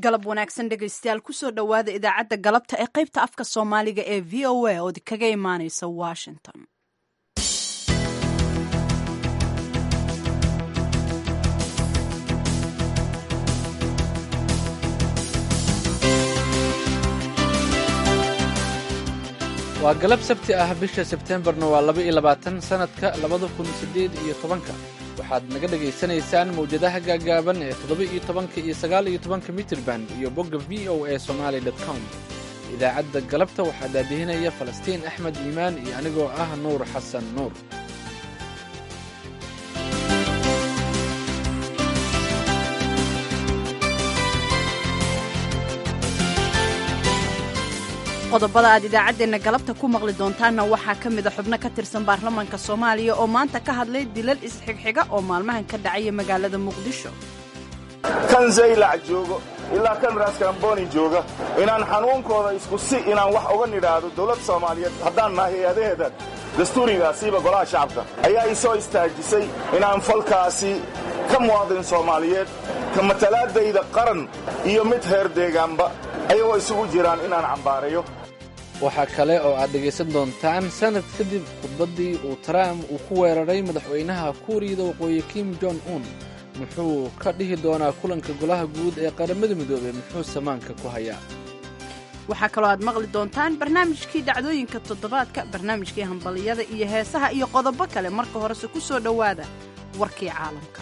galab wanaagsan dhegaystayaal kusoo dhowaada idaacadda galabta ee qaybta afka soomaaliga ee v o a ood kaga imaaneysa washington waa galab sabti ah bisha sebteembarna waa laba iyo labaatan sannadka labada kun siddeed iyo tobanka waxaad naga dhegaysanaysaan mawjadaha gaagaaban ee toddoba iyo tobanka iyo sagaal iyo tobanka mitrirband iyo bogga v o a somaali com idaacadda galabta waxaa daadihinaya falastiin axmed iimaan iyo anigoo ah nuur xasan nuur qodobada aad idaacaddeenna galabta ku maqli doontaanna waxaa ka mida xubno ka tirsan baarlamaanka soomaaliya oo maanta ka hadlay dilal isxigxiga oo maalmahan ka dhacaya magaalada muqdisho kan zaylac joogo ilaa kan raaskaramboni jooga inaan xanuunkooda isku si inaan wax uga nidhaahdo dowladda soomaaliyeed haddaan nahay hay-adaheeda dastuurigaasiiba golaha shacabka ayaa ii soo istaajisay inaan falkaasi ka muwaadin soomaaliyeed ka matalaadayda qaran iyo mid heer deegaanba ayagoo isugu jiraan inaan cambaarayo waxaa kale oo aad dhegaysan doontaan sannad kadib khudbaddii uu trump uu ku weeraray madaxweynaha kuuriyada waqooyi kim jon un muxuu ka dhihi doonaa kulanka golaha guud ee qaramada midoobey muxuu samaanka ku hayaa waxaa kaloo aad maqli doontaan barnaamijkii dhacdooyinka toddobaadka barnaamijkii hambaliyada iyo heesaha iyo qodobo kale marka horese ku soo dhowaada warkii caalamka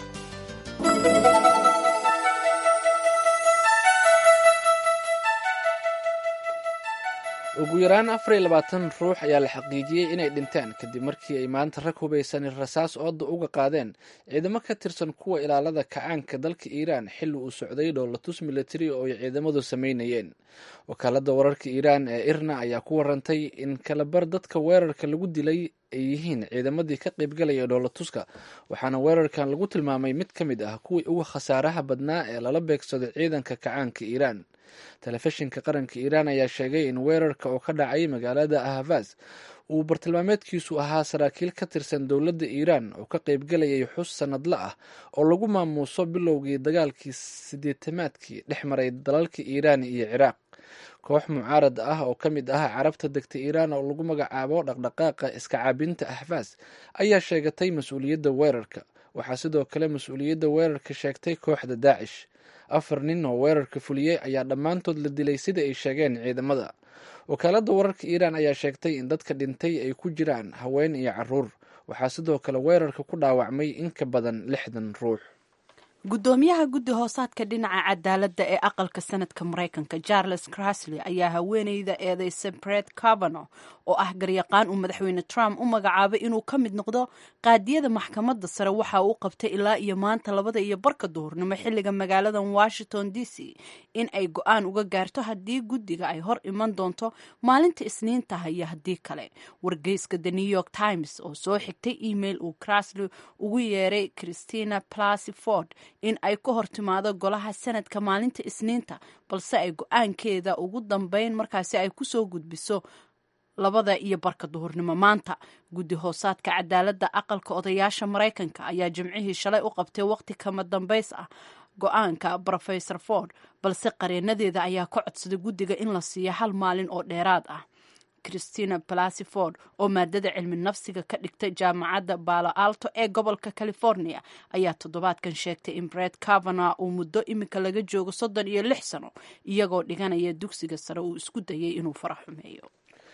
ugu yaraan afar iyo labaatan ruux ayaa la xaqiijiyey inay dhinteen kadib markii ay maanta rag hubaysan rasaas ooda uga qaadeen ciidamo ka tirsan kuwa ilaalada kacaanka dalka iiraan xilli uu socday dhoolatus militari oo ay ciidamadu samaynayeen wakaalada wararka iiraan ee irna ayaa ku warantay in kalabar dadka weerarka lagu dilay ay yihiin ciidamadii ka qaybgalaya dhoolatuska waxaana weerarkan lagu tilmaamay mid ka mid ah kuwii uga khasaaraha badnaa ee lala beegsaday ciidanka kacaanka iiraan telefishinka qaranka iiraan ayaa sheegay in weerarka oo ka dhacay magaalada ahavas uu bartilmaameedkiisu ahaa saraakiil ka tirsan dowladda iiraan oo ka qaybgalayay xus sannadle ah oo lagu maamuuso bilowgii dagaalkii sideetamaadkii dhex maray dalalka iiraan iyo ciraaq koox mucaarad ah oo ka mid ah carabta degta iiraan oo lagu magacaabo dhaqdhaqaaqa iska caabinta ahfaas ayaa sheegatay mas-uuliyadda weerarka waxaa sidoo kale mas-uuliyadda weerarka sheegtay kooxda daacish afar nin oo weerarka fuliyey ayaa dhammaantood la dilay sida ay sheegeen ciidamada wakaaladda wararka iiraan ayaa sheegtay in dadka dhintay ay ku jiraan haween iyo caruur waxaa sidoo kale weerarka ku dhaawacmay in ka badan lixdan ruux guddoomiyaha guddi hoosaadka dhinaca cadaaladda ee aqalka sanadka maraykanka charles crasley ayaa haweeneyda eedeysa bret cavano oo ah garyaqaan uu madaxweyne trump u magacaabay inuu ka mid noqdo qaadiyada maxkamadda sare waxa uu qabtay ilaa iyo maanta labada iyo barka duhurnimo xilliga magaalada washington d c in ay go-aan uga gaarto haddii guddiga ay hor iman doonto maalinta isniintaha iyo haddii kale wargeyska the new york times oo soo xigtay email uu crasley ugu yeeray christina plasy ford in ay ka hor timaado golaha sanadka maalinta isniinta balse ay go-aankeeda ugu dambeyn markaasi ay kusoo gudbiso labada iyo barka duhurnimo maanta guddi hoosaadka cadaaladda aqalka odayaasha maraykanka ayaa jimcihii shalay u qabtay waqti kama dambays ah go-aanka rofesor ford balse qareenadeeda ayaa ka codsaday guddiga in la siiyo hal maalin oo dheeraad ah christina plasiford oo maadada cilmi nafsiga ka dhigtay jaamacadda balo alto ee gobolka california ayaa toddobaadkan sheegtay in bret cavana uu muddo imika laga joogo soddon iyo lix sano iyagoo dhiganaya dugsiga sare uu isku dayay inuu fara xumeeyo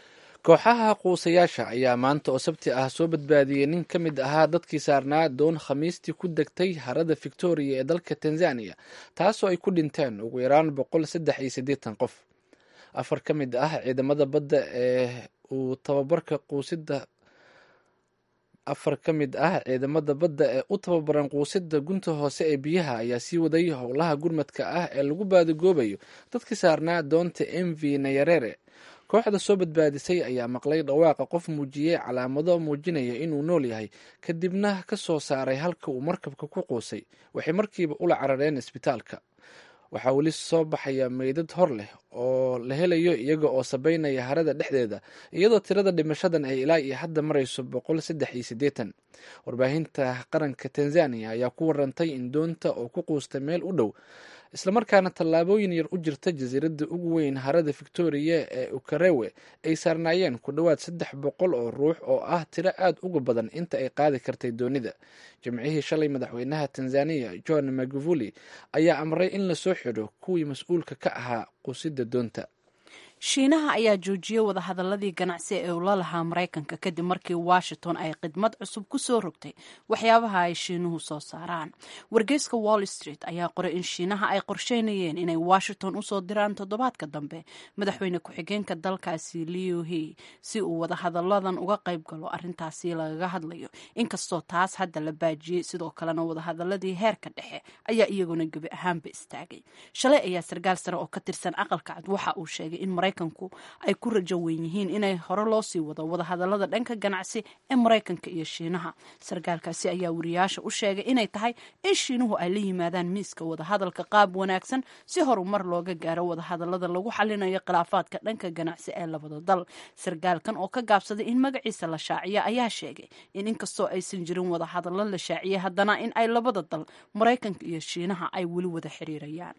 kooxaha quusayaasha ayaa maanta oo sabti ah soo badbaadiyey nin ka mid ahaa dadkii saarnaa doon khamiistii ku degtay harada victoria ee dalka tanzania taasoo ay ku dhinteen ugu yaraan boqol saddex iyo siddeetan qof afar ka mid ah ciidamada badda ee uu tababarka quusida afar ka mid ah ciidamada badda ee u tababaran quusida gunta hoose ee biyaha ayaa sii waday howlaha gurmadka ah ee lagu baadigoobayo dadkii saarnaa doonta m v nayarere kooxda soo badbaadisay ayaa maqlay dhawaaqa qof muujiyey calaamado muujinaya inuu nool yahay kadibna ka soo saaray halka uu markabka ku quusay waxay markiiba ula carareen isbitaalka waxaa weli soo baxaya meydad hor leh oo la helayo iyaga oo sabaynaya harada dhexdeeda iyadoo tirada dhimashadan ay ilaa iyo hadda marayso boqol saddex iyo siddeetan warbaahinta qaranka tanzania ayaa ku warantay in doonta oo ku quusta meel u dhow islamarkaana tallaabooyin yar u jirta jasiiradda ugu weyn harada victoria ee ukarewe ay saarnaayeen ku dhowaad saddex boqol oo ruux oo ah tiro aad uga badan inta ay qaadi kartay doonida jimcihii shalay madaxweynaha tanzaniya john magufuli ayaa amray in lasoo xidho kuwii mas-uulka ka ahaa qusidda doonta shiinaha ayaa joojiyey wadahadaladii ganacsi ee ula lahaa maraykanka kadib markii washington ay khidmad cusub ku soo rogtay waxyaabaha ay shiinuhu soo saaraan wargeyska wall street ayaa qoray in shiinaha ay qorsheynayeen inay washington usoo diraan toddobaadka dambe madaxweyne ku-xigeenka dalkaasi liu he si uu wadahadaladan uga qayb galo arintaasi lagaga hadlayo inkastoo taas hadda la baajiyey sidoo kalena wadahadaladii heerka dhexe ayaa iyaguna gebi ahaanba istaagay shalay ayaa sarkaal sare oo ka tirsan aqalka cad waxa uu sheegay in maraykanku ay ku rajo weyn yihiin inay hore loo sii wado wadahadalada dhanka ganacsi ee maraykanka iyo shiinaha sarkaalkaasi ayaa wariyaasha u sheegay inay tahay in shiinuhu ay la yimaadaan miiska wadahadalka qaab wanaagsan si horumar looga gaaro wadahadalada lagu xalinayo khilaafaadka dhanka ganacsi ee labada dal sarkaalkan oo ka gaabsaday in magaciisa la shaaciyo ayaa sheegay in inkastoo aysan jirin wadahadalo la shaaciyey haddana in ay labada dal maraykanka iyo shiinaha ay weli wada xiriirayaan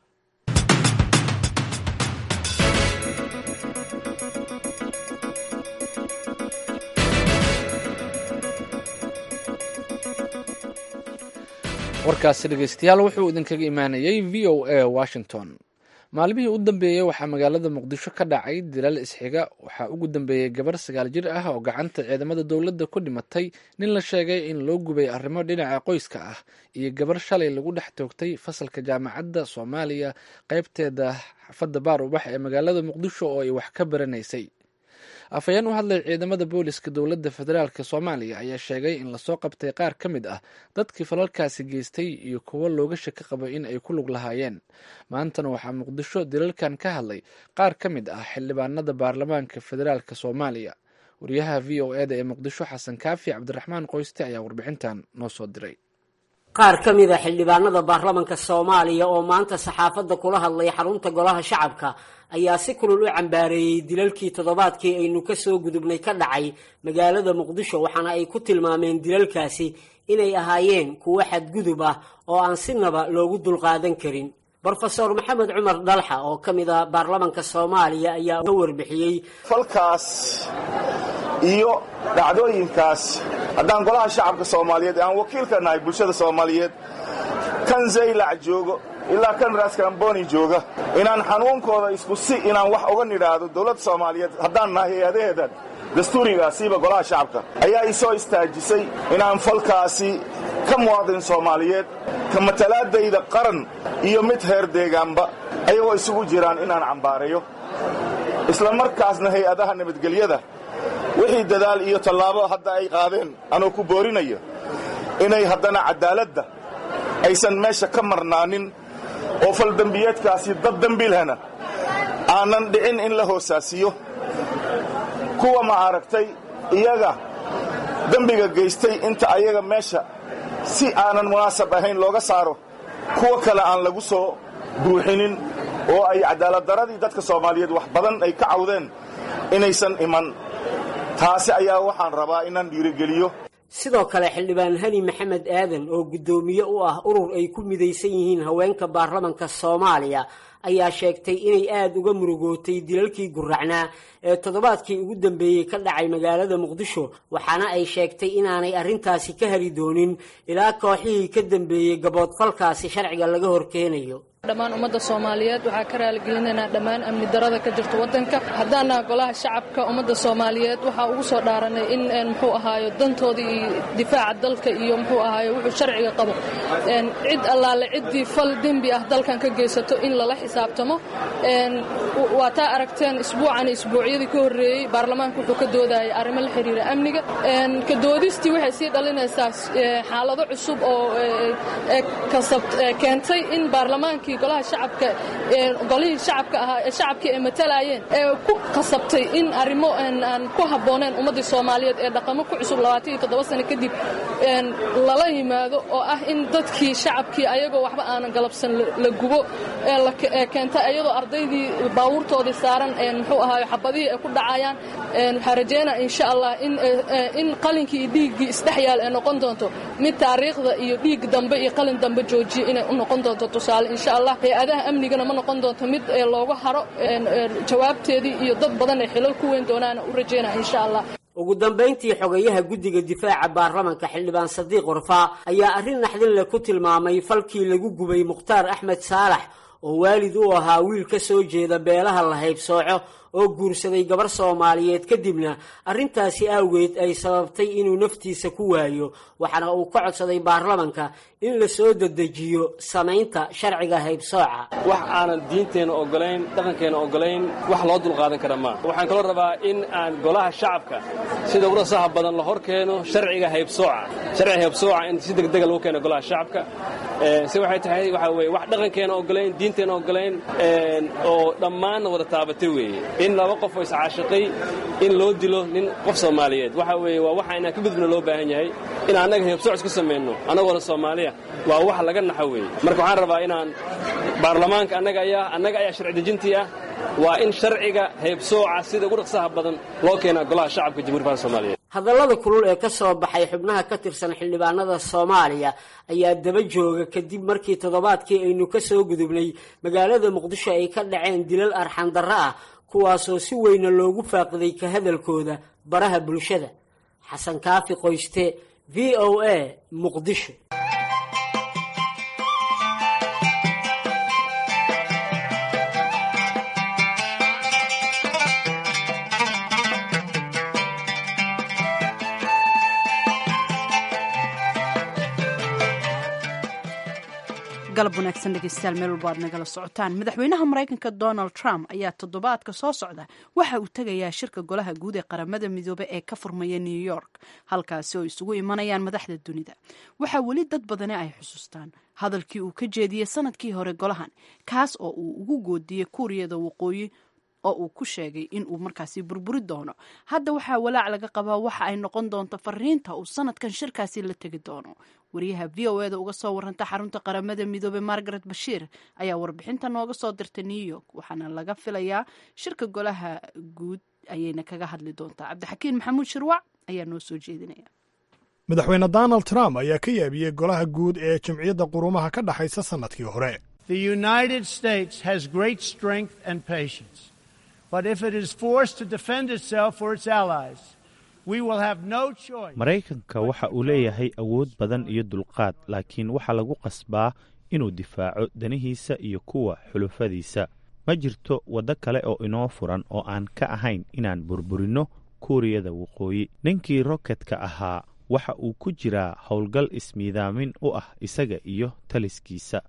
warkaasi dhegeystayaal wuxuu idinkaga imaanayey v o a washington maalmihii u dambeeyey waxaa magaalada muqdisho ka dhacay dilal isxiga waxaa ugu dambeeyey gabar sagaal jir ah oo gacanta ciidamada dowladda ku dhimatay nin la sheegay in loo gubay arrimo dhinaca qoyska ah iyo gabar shalay lagu dhex toogtay fasalka jaamacadda soomaaliya qaybteeda xafadda baar ubax ee magaalada muqdisho oo ay wax ka baranaysay afhayeen u hadlay ciidamada booliska dowladda federaalk soomaaliya ayaa sheegay in lasoo qabtay qaar ka mid ah dadkii falalkaasi geystay iyo kuwo looga shaki qabo in ay ku lug lahaayeen maantana waxaa muqdisho dilalkan ka hadlay qaar ka mid ah xildhibaanada baarlamaanka federaalk soomaaliya wariyaha v o eda ee muqdisho xasan kaafi cabdiraxmaan qoyste ayaa warbixintan noo soo diray qaar ka mid a xildhibaanada baarlamanka soomaaliya oo maanta saxaafadda kula hadlay xarunta golaha shacabka ayaa si kulul u cambaareeyey dilalkii toddobaadkii aynu ka soo gudubnay ka dhacay magaalada muqdisho waxaana ay ku tilmaameen dilalkaasi inay ahaayeen kuwo xadgudub ah oo aan sinaba loogu dulqaadan karin brofeor maxamed cumar dhalxa oo ka mid a baarlamanka soomaaliya ayaa ka warbixiyey falkaas iyo dhacdooyinkaas haddaan golaha shacabka soomaaliyeed ee aan wakiilka nahay bulshada soomaaliyeed kan zaylac joogo ilaa kan raskamboni jooga inaan xanuunkooda isku si inaan wax uga nidhaahdo dowladda soomaaliyeed haddaan nahay hay-adaheedan dastuurigaasiiba golaha shacabka ayaa ii soo istaajisay inaan falkaasi ka muwaadin soomaaliyeed ka matalaadayda qaran iyo mid heer deegaanba ayagoo isugu jiraan inaan cambaareeyo isla markaasna hay-adaha nabadgelyada wixii dadaal iyo tallaabo hadda ay qaadeen anoo ku boorinayo inay haddana caddaaladda aysan meesha ka marnaanin oo faldembiyeedkaasi dad dembilhana aanan dhicin in la hoosaasiyo kuwa ma aragtay iyaga dembiga geystay inta ayaga meesha si aanan munaasab ahayn looga saaro kuwa kale aan lagu soo buuxinin oo ay cadaaladdaradii dadka soomaaliyeed wax badan ay ka cawdeen inaysan iman taasi ayaa waxaan rabaa inaan dhiirigeliyo sidoo kale xildhibaan hani maxamed aadan oo guddoomiye u ah urur ay ku midaysan yihiin haweenka baarlamanka soomaaliya ayaa sheegtay inay aada uga murugootay dilalkii guracnaa ee toddobaadkii ugu dambeeyey ka dhacay magaalada muqdisho waxaana ay sheegtay inaanay arrintaasi ka heli doonin ilaa kooxihii ka dambeeyey gaboodfalkaasi sharciga laga horkeenayo dhammaan ummadda soomaaliyeed waxaa ka raaligelinaynaa dhammaan amni darada ka jirta waddanka haddaana golaha shacabka ummadda soomaaliyeed waxaa ugu soo dhaaranay in muxuu ahaayo dantooda iyo difaaca dalka iyo muxuu ahaayo wuxuu sharciga qabo cid allaale ciddii fal dembi ah dalkan ka geysato in lala xisaabtamo waa taa aragteen isbuucan isbuucyadii ka horreeyey baarlamaanka wuxuu ka doodayay arrimo la xiriira amniga ka doodistii waxay sii dhalinaysaa xaalado cusub oo keentay in baarlamaankii golaha shacabka golihii shacabka ahaa ee shacabkii ay matalayeen ee ku qasabtay in arrimo aan ku habbooneen ummaddii soomaaliyeed ee dhaqamo ku cusub labaatan iyo toddoba sano kadib lala yimaado oo ah in dadkii shacabkii ayagoo waxba aanan galabsan la gubo ee keenta iyadoo ardaydii baabuurtoodii saaran muxuu ahaayo xabadihii ay ku dhacayaan waxaa rajeynaa insha allah in qalinkii iyo dhiiggii isdhex yaal ay noqon doonto mid taariikhda iyo dhiig dambe iyo qalin qalin dambe joojiyo inay u noqon doonto tusaale insha allah hay-adaha amnigana ma noqon doonto mid looga haro jawaabteedii iyo dad badan ay xilal ku weyn doonaana u rajaynaya insha allah ugu dambayntii xogayaha guddiga difaaca baarlamanka xildhibaan sadiiq warfaa ayaa arrin naxdin leh ku tilmaamay falkii lagu gubay mukhtaar axmed saalax oo waalid u ahaa wiil ka soo jeeda beelaha la haybsooco oo guursaday gabar soomaaliyeed kadibna arrintaasi awgeed ay sababtay inuu naftiisa ku waayo waxaana uu ka codsaday baarlamanka in la soo dedejiyo samaynta sharciga haybsooca wax aanan diinteenna ogolayn dhaqankeenna ogolayn wax loo dulqaadan kara maa waxaan kaloo rabaa in aan golaha shacabka sida ugu rasaha badan la hor keeno sharciga haybsooca sharciga haybsooca in si degdega lagu keeno golaha shacabka si waxay tahay waxaa weye wax dhaqankeenna ogolayn diinteenna ogolayn oo dhammaanna wada taabatay weeye in laba qof oo iscaashiqay in loo dilo nin qof soomaaliyeed waxa weeye waa waxa inaan ka gudubna loo baahan yahay in annaga haybsooc isku samayno annagoona soomaaliya waa wax laga naxo weeye marka waxaan rabaa inaan baarlamaanka annaga ayaa annaga ayaa sharci dejintii ah waa in sharciga haybsooca sida ugu dhaqsaha badan loo keenaa golaha shacabka jamhuiya faalka soomaaliyeed hadallada kulul ee ka soo baxay xubnaha ka tirsan xildhibaanada soomaaliya ayaa daba jooga kadib markii toddobaadkii aynu ka soo gudubnay magaalada muqdisho ay ka dhaceen dilal arxandarro ah kuwaasoo si weyna loogu faaqiday ka hadalkooda baraha bulshada xasan kaafi qoyste v o a muqdisho galab wanaagsan dhegeystayaal meel walba aad nagala socotaan madaxweynaha maraykanka donald trump ayaa toddobaadka soo socda waxa uu tegayaa shirka golaha guud ee qaramada midoobe ee ka furmaya new york halkaasi oo isugu imanayaan madaxda dunida waxaa weli dad badani ay xusuustaan hadalkii uu ka jeediyey sanadkii hore golahan kaas oo uu ugu goodiyey kuuriyada waqooyi oo uu ku sheegay in uu markaasi burburi doono hadda waxaa walaac laga qabaa waxa ay noqon doonto fariinta uu sanadkan shirkaasi la tegi doono wariyaha v o eda uga soo waranta xarunta qaramada midoobey margaret bashiir ayaa warbixinta nooga soo dirtay new york waxaana laga filayaa shirka golaha guud ayayna kaga hadli doontaa cabdixakiin maxamuud shirwac ayaa noo soo jeedinaya madaxweyne donald trump ayaa ka yaabiyey golaha guud ee jamciyadda qurumaha ka dhexaysa sannadkii hore maraykanka waxa uu leeyahay awood badan iyo dulqaad laakiin waxaa lagu qasbaa inuu difaaco danihiisa iyo kuwa xulufadiisa ma jirto waddo kale oo inoo furan oo aan ka ahayn inaan burburinno kuuriyada waqooyi ninkii roketka ahaa waxa uu ku jiraa howlgal ismiidaamin u ah isaga iyo taliskiisa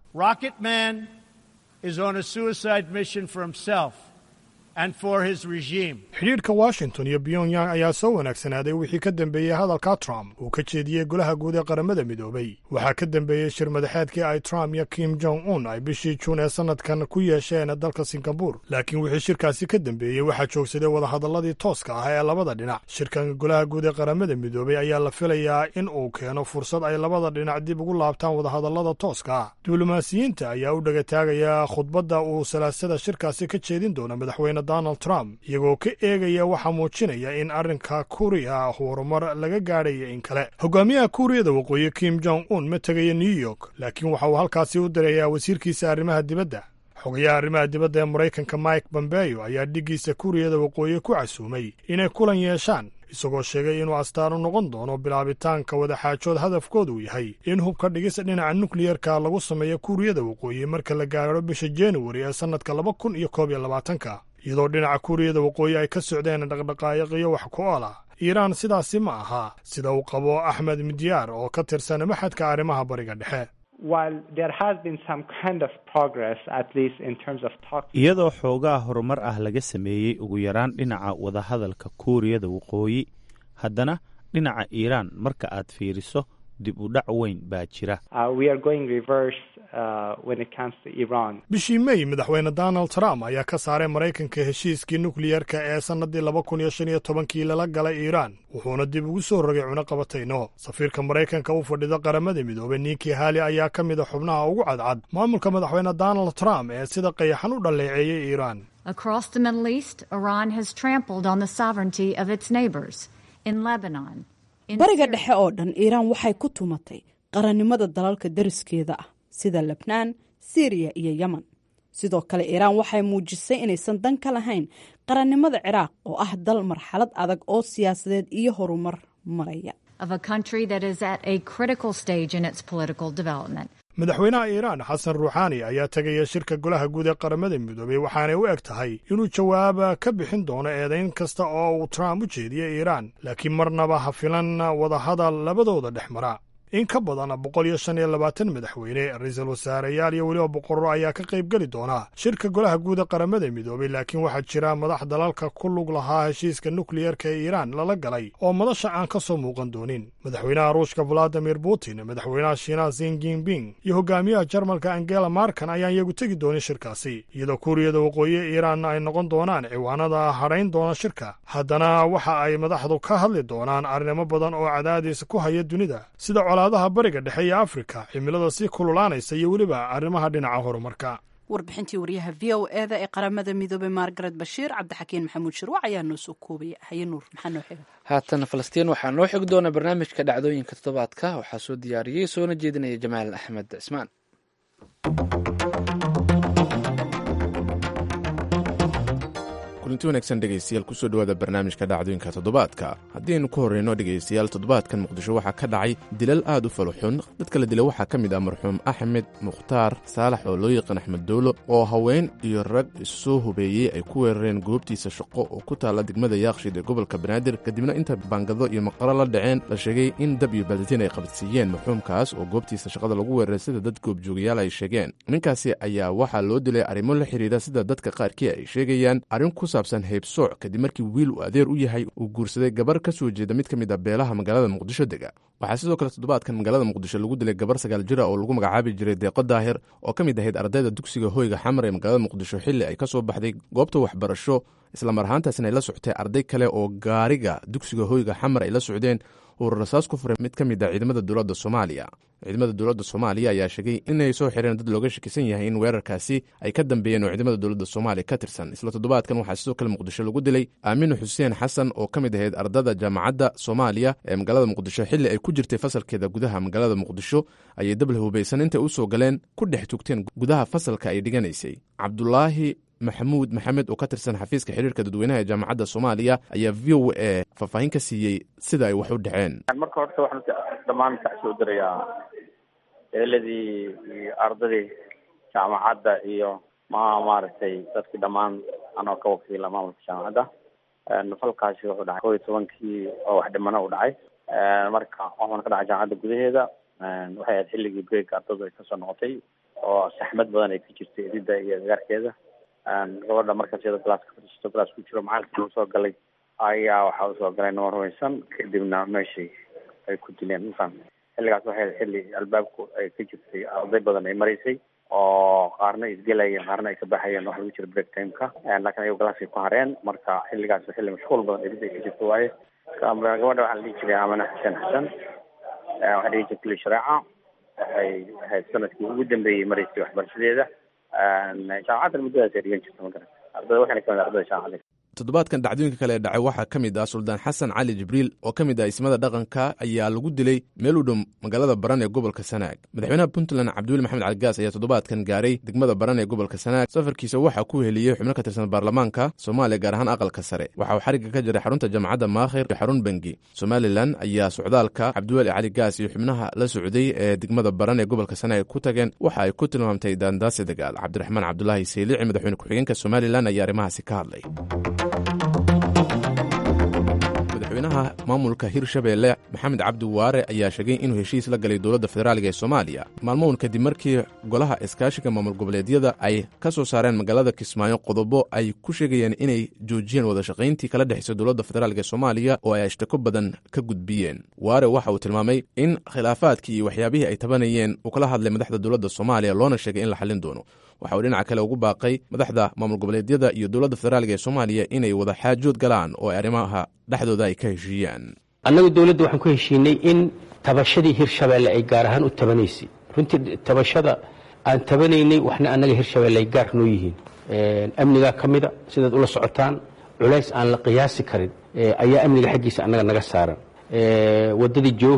xidhiidhka washington iyo pyongyang ayaa soo wanaagsanaaday wixii ka dambeeyey hadalka trump uu ka jeediyey golaha guud ee qaramada midoobay waxaa ka dambeeyey shir madaxeedkii ay trump iyo kim jong un ay bishii juun ee sannadkan ku yeesheen dalka singabur laakiin wixii shirkaasi ka dambeeyey waxaa joogsaday wadahadalladii tooska ah ee labada dhinac shirkan golaha guud ee qaramada midoobay ayaa la filayaa in uu keeno fursad ay labada dhinac dib ugu laabtaan wadahadallada tooska ah diblomaasiyiinta ayaa u dhegataagaya khudbadda uu salaasada shirkaasi ka jeedin doona madaxweyne donald trump iyagoo ka eegaya waxaa muujinaya in arrinka kuuriya horumar laga gaadhaya in kale hogaamiyaha kuuriyada waqooyi kim jong un ma tegaya new york laakiin waxa uu halkaasi u dirayaa wasiirkiisa arrimaha dibadda xogayaha arrimaha dibadda ee maraykanka mike bombeyo ayaa dhiggiisa kuuriyada waqooyi ku casuumay inay kulan yeeshaan isagoo sheegay inuu astaan u noqon doono bilaabitaanka wadaxaajood hadafkoodu yahay in hubka dhigis dhinaca nukliyerka lagu sameeyo kuuriyada waqooyi marka la gaadho bisha januari ee sannadka laba kun iyo koob iyo labaatanka iyadoo dhinaca kuuriyada waqooyi ay ka socdeen dhaqdhaqaayiqiyo wax ku ool ah iiraan sidaasi ma aha sida uu qabo axmed midyaar oo ka tirsan maxadka arrimaha bariga dhexe iyadoo xoogaa horumar ah laga sameeyey ugu yaraan dhinaca wadahadalka kuuriyada waqooyi haddana dhinaca iiraan marka aad fiiriso dib u dhac weyn baa jira bishii mey madaxweyne donald trump ayaa ka saaray maraykanka heshiiskii nukliyerka ee sannadii laba kun iyo shan iyo tobankii lala galay iiraan wuxuuna dib ugu soo rogay cunuqabatayno safiirka maraykanka u fadhida qaramada midoobey ninkii haali ayaa ka mid a xubnaha ugu cadcad maamulka madaxweyne donald trump ee sida qayaxan u dhalleeceeyey iiraan bariga dhexe oo dhan iiraan waxay ku tumatay qarannimada dalalka dariskeeda ah sida lebnaan syriya iyo yemen sidoo kale iiraan waxay muujisay inaysan dan ka lahayn qarannimada ciraaq oo ah dal marxalad adag oo siyaasadeed iyo horumar maraya madaxweynaha iiraan xasan ruuxaani ayaa tegaya shirka golaha guud ee qaramada midoobey waxaanay u eg tahay inuu jawaaba ka bixin doono eedayn kasta oo uu trump u jeediyey iiraan laakiin marnaba ha filan wadahadal labadooda dhex mara in ka badan boqol iyo shan iyo labaatan madaxweyne ra-iisul wasaareyaal iyo weliba boqorro ayaa ka qayb geli doona shirka golaha guud ee qaramada midoobey laakiin waxaa jira madax dalalka ku lug lahaa heshiiska nukliyerka ee iiraan lala galay oo madasha aan ka soo muuqan doonin madaxweynaha ruushka valadimir putin madaxweynaha shiinaha sin jinping iyo hogaamiyaha jarmalka angela markan ayaan iyagu tegi doonin shirkaasi iyadoo kuuriyada waqooyi iiraan ay noqon doonaan ciwaanada hadhayn doona shirka haddana waxa ay madaxdu ka hadli doonaan arrimo badan oo cadaadis ku haya dunida sida colaadaha bariga dhexe iyo afrika cimilada sii kululaanaysa iyo weliba arrimaha dhinaca horumarka warbixintii waryaha v o eda ee qaramada midoobey margaret bashiir cabdixakiin maxamuud shirwac ayaa noo soo koobaya haye nuur maxaa noo xiga haatan falastiin waxaa noo xigi doona barnaamijka dhacdooyinka toddobaadka waxaa soo diyaariyey soona jeedinaya jamaal axmed cismaan kulanti wanaagsan dhegaystayaal kusoo dhowaada barnaamijka dhacdooyinka toddobaadka haddii aynu ku horreyno dhegaystayaal toddobaadkan muqdisho waxaa ka dhacay dilal aad u faluxun dadka la dila waxaa ka mid ah marxuum axmed mukhtaar saalax oo loo yaqaan axmed dowlo oo haween iyo rag issoo hubeeyey ay ku weerareen goobtiisa shaqo oo ku taalla degmada yaaqshiid ee gobolka banaadir kadibna inta baangado iyo maqaro la dhaceen la sheegay in dab iyo balditiin ay qabadsiiyeen marxuumkaas oo goobtiisa shaqada lagu weeraray sida dad goobjoogayaal ay sheegeen ninkaasi ayaa waxaa loo dilay arrimo la xidhiidha sida dadka qaarkii ay sheegayaan arrin ku saabsan heybsooc kadib markii wiil uu adeer u yahay uu guursaday gabar ka soo jeeda mid ka mid a beelaha magaalada muqdisho dega waxaa sidoo kale toddobaadkan magaalada muqdisho lagu dilay gabar sagaal jira oo lagu magacaabi jiray deeqo daahir oo ka mid ahayd ardayda dugsiga hoyga xamar ee magaalada muqdisho xilli ay ka soo baxday goobta waxbarasho islamar ahaantaasna ay la socotay arday kale oo gaariga dugsiga hoyga xamar ay la socdeen uu rasaas ku furay mid ka mid a ciidamada dowladda soomaaliya ciidamada dowladda soomaaliya ayaa sheegay inay soo xireen dad looga shakisan yahay in weerarkaasi ay ka dambeeyeen oo ciidamada dowladda soomaaliya ka tirsan isla toddobaadkan waxaa sidoo kale muqdisho lagu dilay aaminu xuseen xasan oo ka mid ahayd ardada jaamacadda soomaaliya ee magaalada muqdisho xilli ay ku jirtay fasalkeeda gudaha magaalada muqdisho ayay dabla hubaysan intay u soo galeen ku dhex tugteen gudaha fasalka ay dhiganaysay cabdulaahi maxamuud maxamed oo ka tirsan xafiiska xiriirka dadweynaha ee jaamacadda soomaaliya ayaa v o a faahfaahin ka siiyey sida ay wax u dhaceen marka horta waxaan dhammaan ka soo dirayaa eeladii iyo ardadii jaamacadda iyo ma maaragtay dadkii dhammaan anoo ka wakiila maamulka jaamacadda falkaasi wuxuu dhacay kow iyo tobankii oo wax dhimano u dhacay marka waxaan ka dhacay jaamacadda gudaheeda waxay ahayd xilligii break ardadu ay kasoo noqotay oo saxmad badan ay ka jirtay edida iyo agaarkeeda gabadha markaas iyada galaaska fadhiisato galaas ku jiro macalinkii usoo galay ayaa waxaa usoo galay nima rumaysan kadibna meeshii ay ku dileen mafaham xilligaas waxay xilli albaabku ay ka jirtay arday badan ay maraysay oo qaarna isgelayeen qaarna ay ka baxayeen waxa lagu jira break timeka laakiin ayago galaaskay ku hareen marka xilligaas xilli mashquul badan edid ay ka jirta waaye gabadha waxaa la dhihi jiray amane xuseen xasan waxaa dhihi jirtay shareeca waxay ahayd sanadkii ugu dambeeyey maraysay waxbarashadeeda jaamacaddan muddadaas ay dhigan jirta magarat ardada waxayna kamid ardada jaamacadda toddobaadkan dhacdooyinka kale ee dhacay waxaa ka mid ah suldaan xasan cali jibriil oo ka mid ah ismada dhaqanka ayaa lagu dilay meel u dhow magaalada baran ee gobolka sanaag madaxweynaha puntland cabdiweli maxamed caligaas ayaa toddobaadkan gaaray degmada baran ee gobolka sanaag safarkiisa waxaa ku heliyey xubno ka tirsan baarlamaanka soomaaliya gaar ahaan aqalka sare waxa uu xarigga ka jiray xarunta jaamacadda maakhir iyo xarun bengi somalilan ayaa socdaalka cabdiweli caligaas iyo xubnaha la socday ee degmada baran ee gobolka sanaag ku tageen waxa ay ku tilmaamtay daandaasi dagaal cabdiraxmaan cabdulaahi saylici madaxweyne ku-xigeenka somalilan ayaa arrimahaasi ka hadlay madaxweynaha maamulka hirshabeelle maxamed cabdi waare ayaa sheegay inuu heshiis la galay dowladda federaaliga ee soomaaliya maalmown kadib markii golaha iskaashiga maamul goboleedyada ay ka soo saareen magaalada kismaayo qodobo ay ku sheegayeen inay joojiyeen wadashaqayntii kala dhexaysa dowladda federaalk ee soomaaliya oo ay ashtako badan ka gudbiyeen waare waxa uu tilmaamay in khilaafaadkii iyo waxyaabihii ay tabanayeen uu kala hadlay madaxda dowladda soomaaliya loona sheegay in la xallin doono waxa uu dhinaca kale ugu baaqay madaxda maamul goboleedyada iyo dowladda federaalk ee soomaaliya inay wada xaajood galaan oo ay arrimaha dhexdooda ay ka heshiiyaan annagu dowladda waxaan ku heshiinay in tabashadii hirshabeelle ay gaar ahaan u tabanaysay runtii tabashada aan tabanaynay waxna annaga hirshabeelle ay gaar noo yihiin amnigaa ka mida sidaad ula socotaan culays aan la qiyaasi karin ayaa amniga xaggiisa annaga naga saaran waddadii jowhar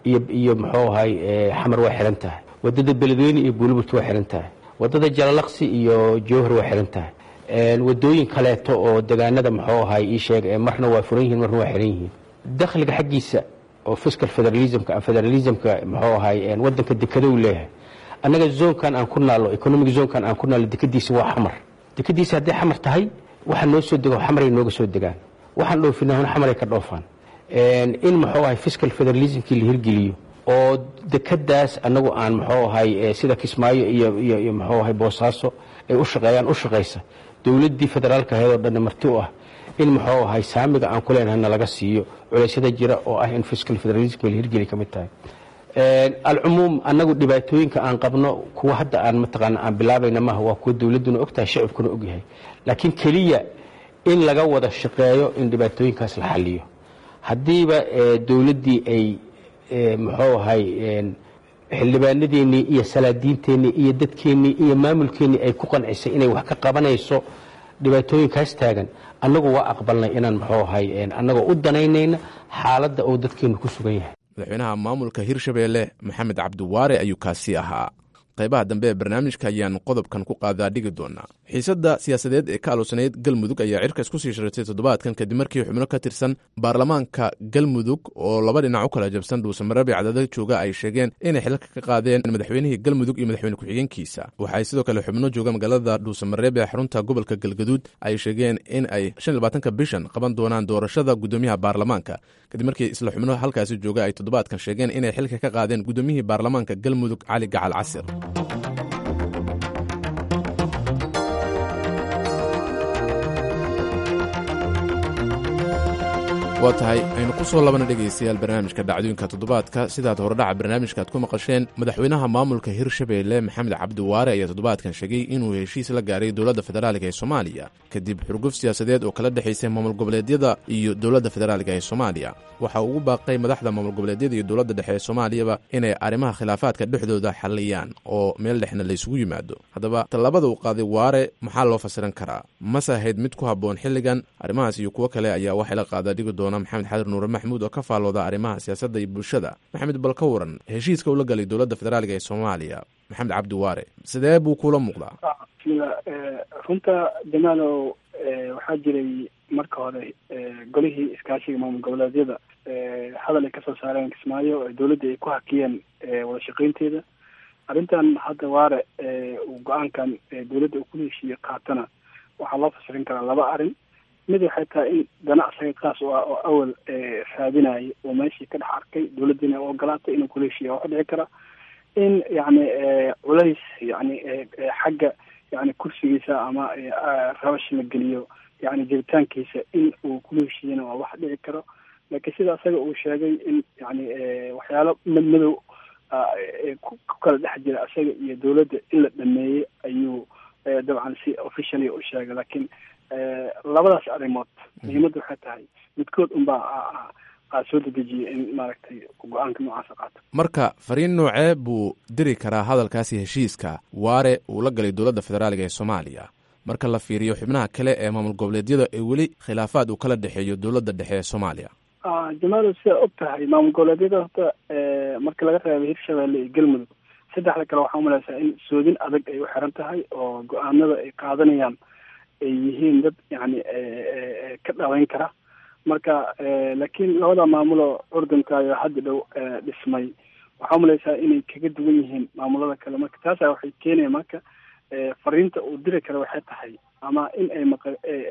iyo iyo muxuu ahay xamar waa xihan tahay wadada beledweyne iyo buuliburt waa xihan tahay wadada jalalaqsi iyo jowhar waa xihan tahay wadooyin kaleeto oo degaanada muxuu ahay ii sheeg marna waa furan yihiin marna waa xihan yihiin dakhliga xaggiisa oo fiscal federalismka federalismka muxuu ahay wadanka dekada uu leeyahay annaga zoonkan aan ku naalo economic zoonkan aan ku naalo dekadiisa waa xamar dekadiisa hadday xamar tahay waxa noo soo dego xamaray nooga soo degaan waxaan dhoofinahuna xamaray ka dhoofaan in muxuu ahay fiscal federalismkii la hirgeliyo oo dekadaas annagu aan muxuu ahay sida kismaayo iyo iyo iyo muxuu ahay boosaaso ay u shaqeeyaan u shaqaysa dowladdii federaalka ahayd oo dhanna marti u ah in muxuu ahay saamiga aan ku leenahay na laga siiyo culeysyada jira oo ah in fiscal federalismka la hirgeli ka mid tahay alcumuum annagu dhibaatooyinka aan qabno kuwa hadda aan mataqaana aan bilaabayna maaha waa kuwa dowladduna og tahay shacibkuna og yahay laakiin keliya in laga wada shaqeeyo in dhibaatooyinkaas la xaliyo haddiiba dowladdii ay muxuu ahay xildhibaanadeennii iyo salaadiinteennii iyo dadkeennii iyo maamulkeennii ay ku qancisay inay wax ka qabanayso dhibaatooyinkaas taagan annagu waa aqbalnay inaan muxuu ahay annagoo u danaynayna xaaladda uu dadkeennu ku sugan yahay madaxweynaha maamulka hirshabeelle maxamed cabdiwaare ayuu kaasi ahaa qaybaha dambe ee barnaamijka ayaan qodobkan ku qaadaa dhigi doonaa xiisadda siyaasadeed ee ka aloosanayd galmudug ayaa cirka isku sii sharatay toddobaadkan kadib markii xubno ka tirsan baarlamaanka galmudug oo laba dhinac u kala jabsan dhuusamareeb ee cadaalad jooga ay sheegeen inay xilka ka qaadeen madaxweynihii galmudug iyo madaxweyne ku-xigeenkiisa waxay sidoo kale xubno jooga magaalada dhuusamareeb ee xarunta gobolka galgaduud ay sheegeen in ay ka bishan qaban doonaan doorashada guddoomiyaha baarlamaanka kadib markii isla xubno halkaasi jooga ay toddobaadkan sheegeen inay xilka ka qaadeen guddoomiyihii baarlamaanka galmudug cali gacal casir waa tahay aynu ku soo labana dhegaystayaal barnaamijka dhacdooyinka toddobaadka sidaad horedhaca barnaamijkaaad ku maqasheen madaxweynaha maamulka hirshabeelle maxamed cabdiwaare ayaa toddobaadkan sheegay inuu heshiis la gaaray dowladda federaaliga ee soomaaliya kadib xurguf siyaasadeed oo kala dhexaysay maamul goboleedyada iyo dowladda federaaliga ee soomaaliya waxa uu ugu baaqay madaxda maamul goboleedyada iyo dowladda dhexe ee soomaaliyaba inay arrimaha khilaafaadka dhexdooda xalliyaan oo meel dhexna laysugu yimaado haddaba tallaabada uu qaaday waare maxaa loo fasiran karaa mase ahayd mid ku habboon xilligan arrimahaas iyo kuwo kale ayaa waxay la qaadaa dhigi doona maxamed xadir nuure maxmuud oo ka faallooda arrimaha siyaasadda iyo bulshada maxamed bal ka waran heshiiska uu la galay dowladda federaaliga ee soomaaliya maxamed cabdi waare sidee buu kula muuqdaa runta jamaalow waxaa jiray marka hore golihii iskaashiga maamul goboleedyada hadal ay kasoo saareen kismaayo dowladda ay ku hakiyeen wada shaqeynteeda arrintan hadda waare uu go-aankan dowladda uu ku heshiiyey qaatana waxaa loo fasirin karaa laba arrin mid waxay tahay in ganacsiga kaas u ah oo awal raadinaya oo meeshii ka dhex arkay dowladdiina u ogolaatay inuu kula heshiiya waxa dhici kara in yacni culays yani xagga yani kursigiisa ama rabash la geliyo yani jiritaankiisa in uu kula heshiiyana waa wax dhici karo laakiin sida asaga uu sheegay in yani waxyaalo madmadow ku kala dhex jira asaga iyo dowladda in la dhameeyey ayuu dabcan si officially u sheegay laakiin labadaas arrimood muhiimadda waxay tahay midkood unbaa aa soo dedejiyay in maaragtay go-aanka noocaasa qaato marka fariin noocee buu diri karaa hadalkaasi heshiiska waare uu la galay dowladda federaaliga ee soomaaliya marka la fiiriyo xubnaha kale ee maamul goboleedyada ee weli khilaafaad uu kala dhexeeyo dowladda dhexe ee soomaaliya jamaalo sidaa og tahay maamul goboleedyada horta marka laga reebay hirshabeelle iyo galmudug saddexda kale waxaa umalaysaa in soodin adag ay u xiran tahay oo go-aanada ay qaadanayaan ay yihiin dad yani ka dhaweyn kara marka laakiin labada maamuloo curdunkayo hadda dhow dhismay waxaa umalaysaa inay kaga duwan yihiin maamulada kale marka taasa waxay keenaya marka fariinta uu diri kara waxay tahay ama in ay maq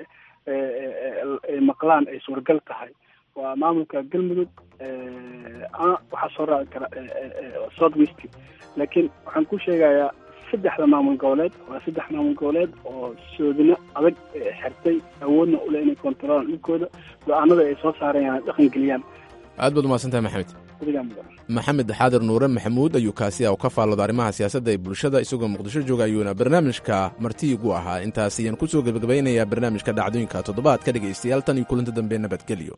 ay maqlaan ay suuragal tahay waa maamulka galmudug ama waxaa soo raaci kara south west laakiin waxaan ku sheegayaa saddexda maamul goboleed waa saddex maamul goboleed oo soodino adag xirtay awoodna ule inay kontarolaan dhulkooda go-aanada ay soo saarayaan dhaqan geliyaan aad baad umahadsantahay maxamed maxamed xaadir nuure maxamuud ayuu kaasi u ka faallooda arrimaha siyaasadda ee bulshada isagoo muqdisho jooga ayuuna barnaamijka martiigu ahaa intaas ayaan ku soo gebagabeynayaa barnaamijka dhacdooyinka toddobaadka dhegaystayaal tan iyo kulanti dambe nabadgelyo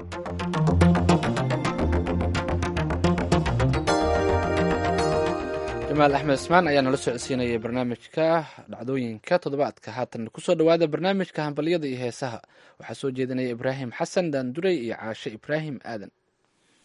jamaal axmed ismaan ayaa nala socodsiinayay barnaamijka dhacdooyinka toddobaadka haatan kusoo dhowaada barnaamijka hambalyada iyo heesaha waxaa soo jeedinaya ibraahim xasan daanduray iyo caashe ibraahim aadan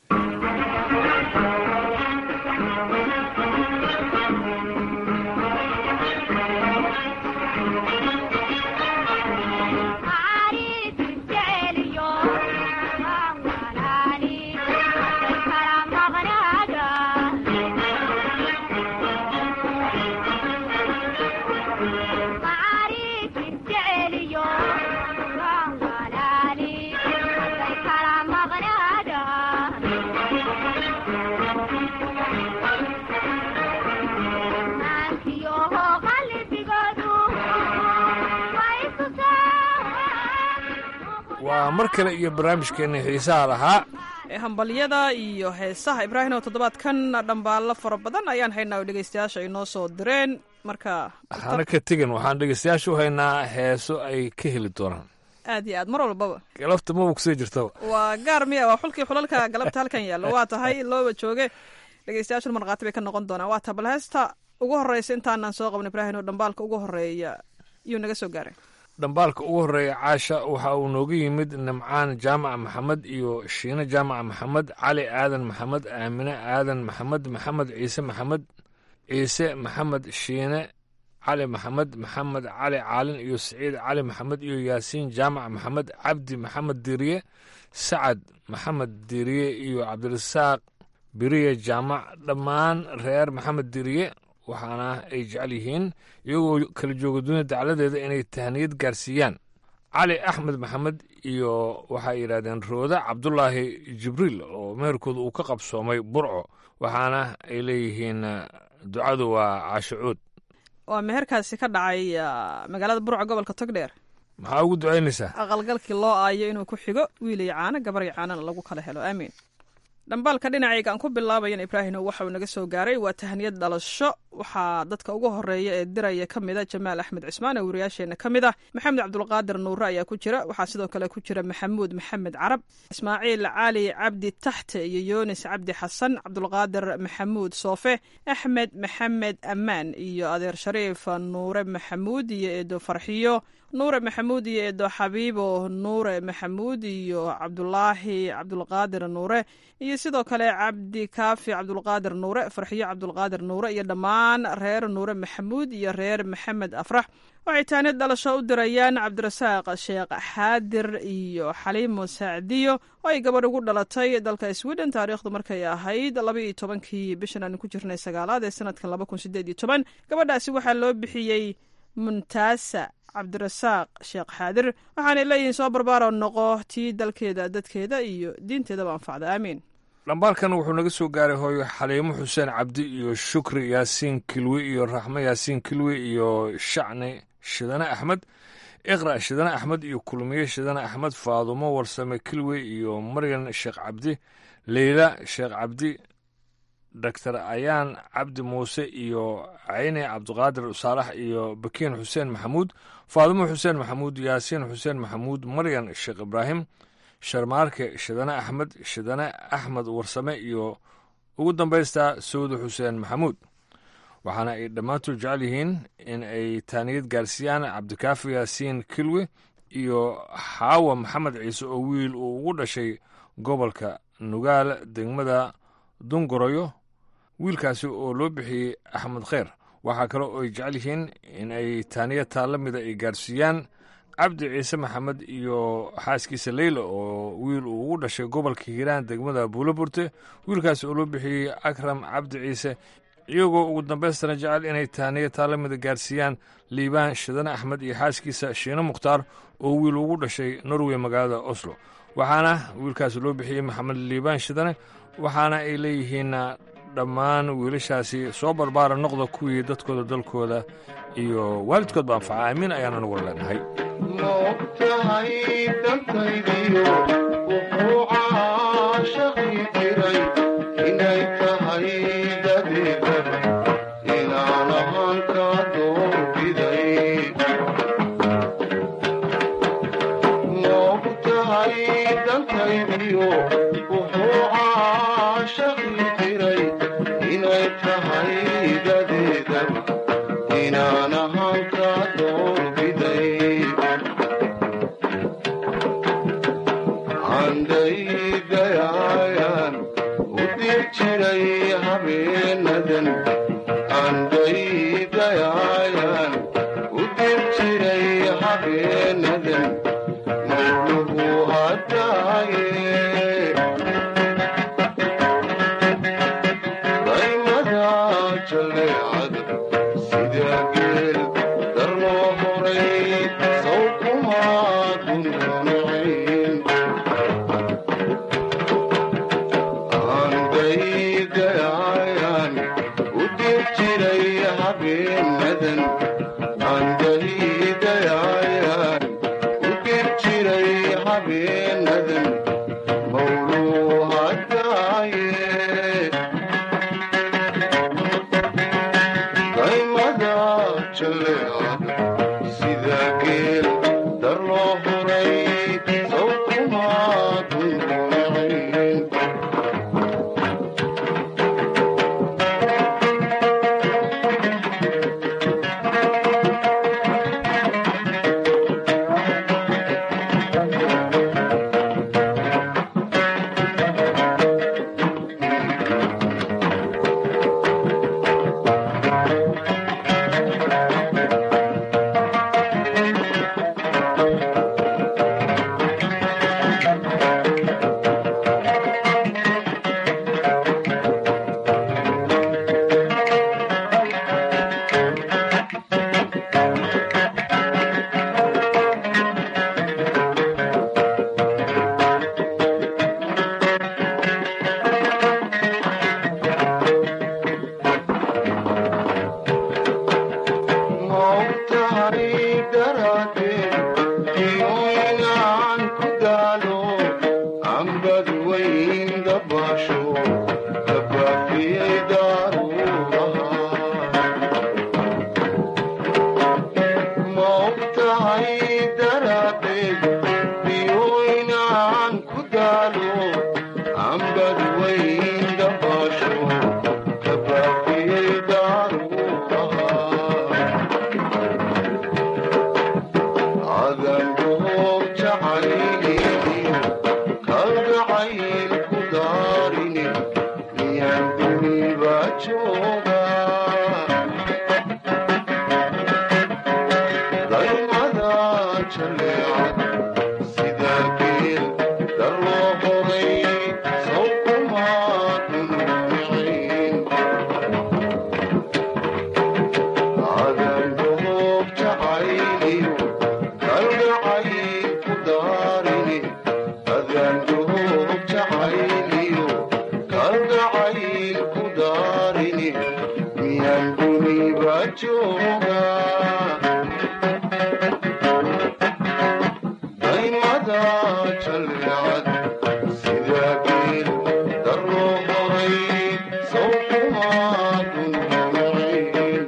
waa mar kale iyo barnaamijkeenna xiisaha lahaa ee hambalyada iyo heesaha ibraahim oo toddobaadkan dhambaallo fara badan ayaan haynaa oo dhegeystayaasha ay noo soo direen marka hana ka tegin waxaan dhegeystayaasha u haynaa heeso ay ka heli doonaan aad iyo aad mar walbaba galabta maba kusii jirtaba waa gaar miya waa xulkii xulalka galabta halkan yaalla waa tahay looba jooge dhegeystayaashuna markhaati bay ka noqon doonaan waa ta bal heesta ugu horreysa intaanaan soo qaban ibraahim oo dhambaalka ugu horreeya yuu naga soo gaaray dhambaalka ugu horreeya caasha waxa uu nooga yimid nimcaan jaamaca maxamed iyo shiine jaamaca maxamed cali aadan maxamed aamine aadan maxamed maxamed ciise maxamed ciise maxamed shiine cali maxamed maxamed cali caalin iyo siciid cali maxamed iyo yaasiin jaamac maxamed cabdi maxamed diriye sacad maxamed diriye iyo cabdirasaaq biriye jaamac dhammaan reer maxamed diriye waxaana ay jecel yihiin iyagoo kala jooga dunida dacladeeda inay tahniyad gaarsiiyaan cali axmed maxamed iyo waxay yidhahdeen rooda cabdulaahi jibriil oo meherkooda uu ka qabsoomay burco waxaana ay leeyihiin ducadu waa caashacuud waa meherkaasi ka dhacay magaalada burco gobolka togdheer maxaa ugu ducaynaysaa aqalgalkii loo aayo inuu ku xigo wiil iyo caano gabar iyo caanana lagu kala helo aamiin dhambaalka dhinacayga aan ku bilaabayan ibraahim waxa uu naga soo gaaray waa tahniyad dhalasho waxaa dadka ugu horeeya ee diraya ka mida jamaal axmed cismaan oo wariyaasheenna ka mid ah maxamed cabdulqaadir nuure ayaa ku jira waxaa sidoo kale ku jira maxamuud maxamed carab ismaaciil cali cabdi taxte iyo yunis cabdi xasan cabdulqaadir maxamuud soofe axmed maxamed ammaan iyo adeer shariif nuure maxamuud iyo eedo farxiyo nuure maxamuud iyo eedo xabiibo nuure maxamuud iyo cabdulaahi cabdulqaadir nuure iyo sidoo kale cabdi kaafi cabdulqaadir nuure farxiyo cabdulqaadir nuure iyo dhammaan reer nuure maxamuud iyo reer maxamed afrax waxay taanid dhalasho u dirayaan cabdirasaaq sheekh xaadir iyo xaliimo saacdiyo oo ay gabadh ugu dhalatay dalka sweden taariikhdu markay ahayd laba iyo tobankii bishan aanu ku jirnay sagaalaad ee sanadkan laba kun sideed iyo toban gabadhaasi waxaa loo bixiyey muntaasa cabdirasaaq sheekh xaadir waxaanay leeyihiin soo barbaaro noqo tii dalkeeda dadkeeda iyo diinteedaba anfacda aamiin dhambaalkan wuxuu naga soo gaaray hooyo xaliimo xuseen cabdi iyo shukri yaasiin kilwi iyo raxmo yaasiin kilwi iyo shacni shidane axmed iqra shidane axmed iyo kulmiye shidane axmed faadumo warsame kilwi iyo maryan sheekh cabdi leyla sheekh cabdi doctor ayaan cabdi muuse iyo cayne cabdiqaadir saalax iyo bakiin xuseen maxamuud faadumo xuseen maxamuud yaasiin xuseen maxamuud maryan sheekh ibraahim sharmaarke shidane axmed shidane axmed warsame iyo ugu dambaystaa sawda xuseen maxamuud waxaana ay dhammaantood jecel yihiin in ay taaniyad gaarsiiyaan cabdikaafi yaasiin kilwi iyo xaawa maxamed ciise oo wiil uu ugu dhashay gobolka nugaal degmada dungoroyo wiilkaasi oo loo bixiyey axmed kheyr waxaa kale oo ay jecel yihiin in ay taaniya taalla mida ay gaarsiiyaan cabdi ciise maxamed iyo xaaskiisa leyla oo wiil uu ugu dhashay gobolka hiiraan degmada buuloburte wiilkaasi oo loo bixiyey akram cabdi ciise iyagoo ugu dambaystana jecel inay taaniya taalla mida gaarsiiyaan liibaan shidane axmed iyo xaaskiisa shiine mukhtaar oo wiil ugu dhashay norway magaalada oslo waxaana wiilkaasi loo bixiyey maxamed liibaan shidane waxaana ay leeyihiin dhammaan wiilashaasi soo barbaara noqda kuwii dadkooda dalkooda iyo waalidkoodba anfaca aamiin ayaana nagu leenahay moogtahay dantaydiyo wuxuu caashaqi jiray inay tahay dadeedaba inaan ahaan ka doorbiday moogtahay dantaydiyo wuxuu caashaqi jiray inay tahay dadeedaba inaan ahaan ka doorbiday andaydayayan dayaayan u dib jiray habeenadan mawluhu hadaaye daymada jaleecada sida geel darloo horay saw kumaa dundunacayn andaydayayan u dib jiray habeenadan andaydayayan u dib jiray habeenadan mawluu hadaaye daymada jaleecada sida geel darloo horay saw kumaa dundunacayn maogtahay daraadeen iyoynaan ku daalo ambad weyn dabaasho dabaafiyey daaruuraha maogtahay daraadeen iyoynaan ku daalo ambad weyn dabaasho dabaafiyey daaruuraha adangoog jacayliyo kalgacayl ku daarine miyaan duniba jooga daymada jaleecada sida geel darloo horay saw kumaa dundunacayn adangoog jacayliyo kalgacayl ku daarine adangoog jacayliyo kalgacayl ku daarine miyaan duniba jooga daymada jaleecada sida geel darloo horay saw kumaa dundunacayn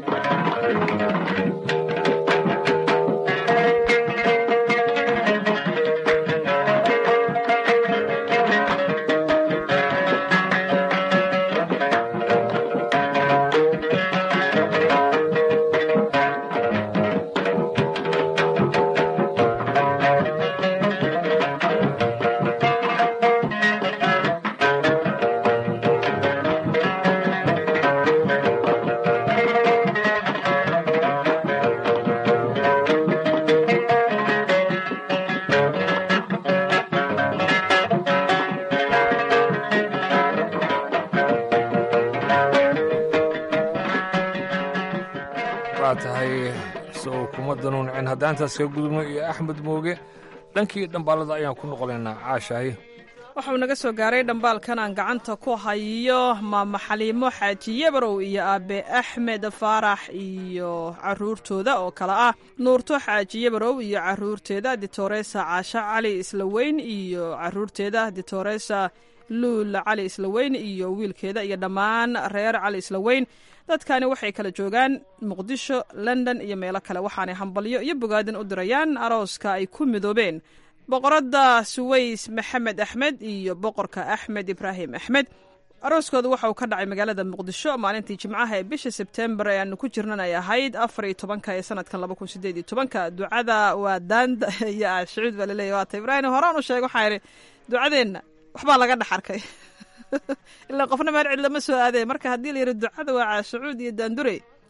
waa tahay sow kuma danuuncin haddaantaas ka gudubno iyo axmed mooge dhankii dhambaalada ayaan ku noqonaynaa caashahay waxau naga soo gaaray dhambaalkan aan gacanta ku hayo maama xaliimo xaaji yabarow iyo aabe axmed faarax iyo caruurtooda oo kale ah nuurto xaaji yabarow iyo caruurteeda ditoresa caasho cali islaweyn iyo caruurteeda ditoresa luul cali islaweyn iyo wiilkeeda iyo dhammaan reer cali islaweyn dadkani waxay kala joogaan muqdisho london iyo meelo kale waxaanay hambalyo iyo bogaadin u dirayaan arooska ay ku midoobeen boqoradda suways maxamed axmed iyo boqorka axmed ibraahim axmed arooskooda waxa uu ka dhacay magaalada muqdisho maalintii jimcaha ee bisha sebtembar ee aanu ku jirnan ay ahayd afar iyo tobanka ee sanadkan laba kun sideed iyo tobanka ducada waa daanda iyo aashucuud baa laleeyahy waata ibraahim horaan u sheeg waxaa idhi ducadeenna waxbaa laga dhex arkay ilaa qofna meel cid lama soo aadee marka haddii la yidhi ducada waa caashucuud iyo daandure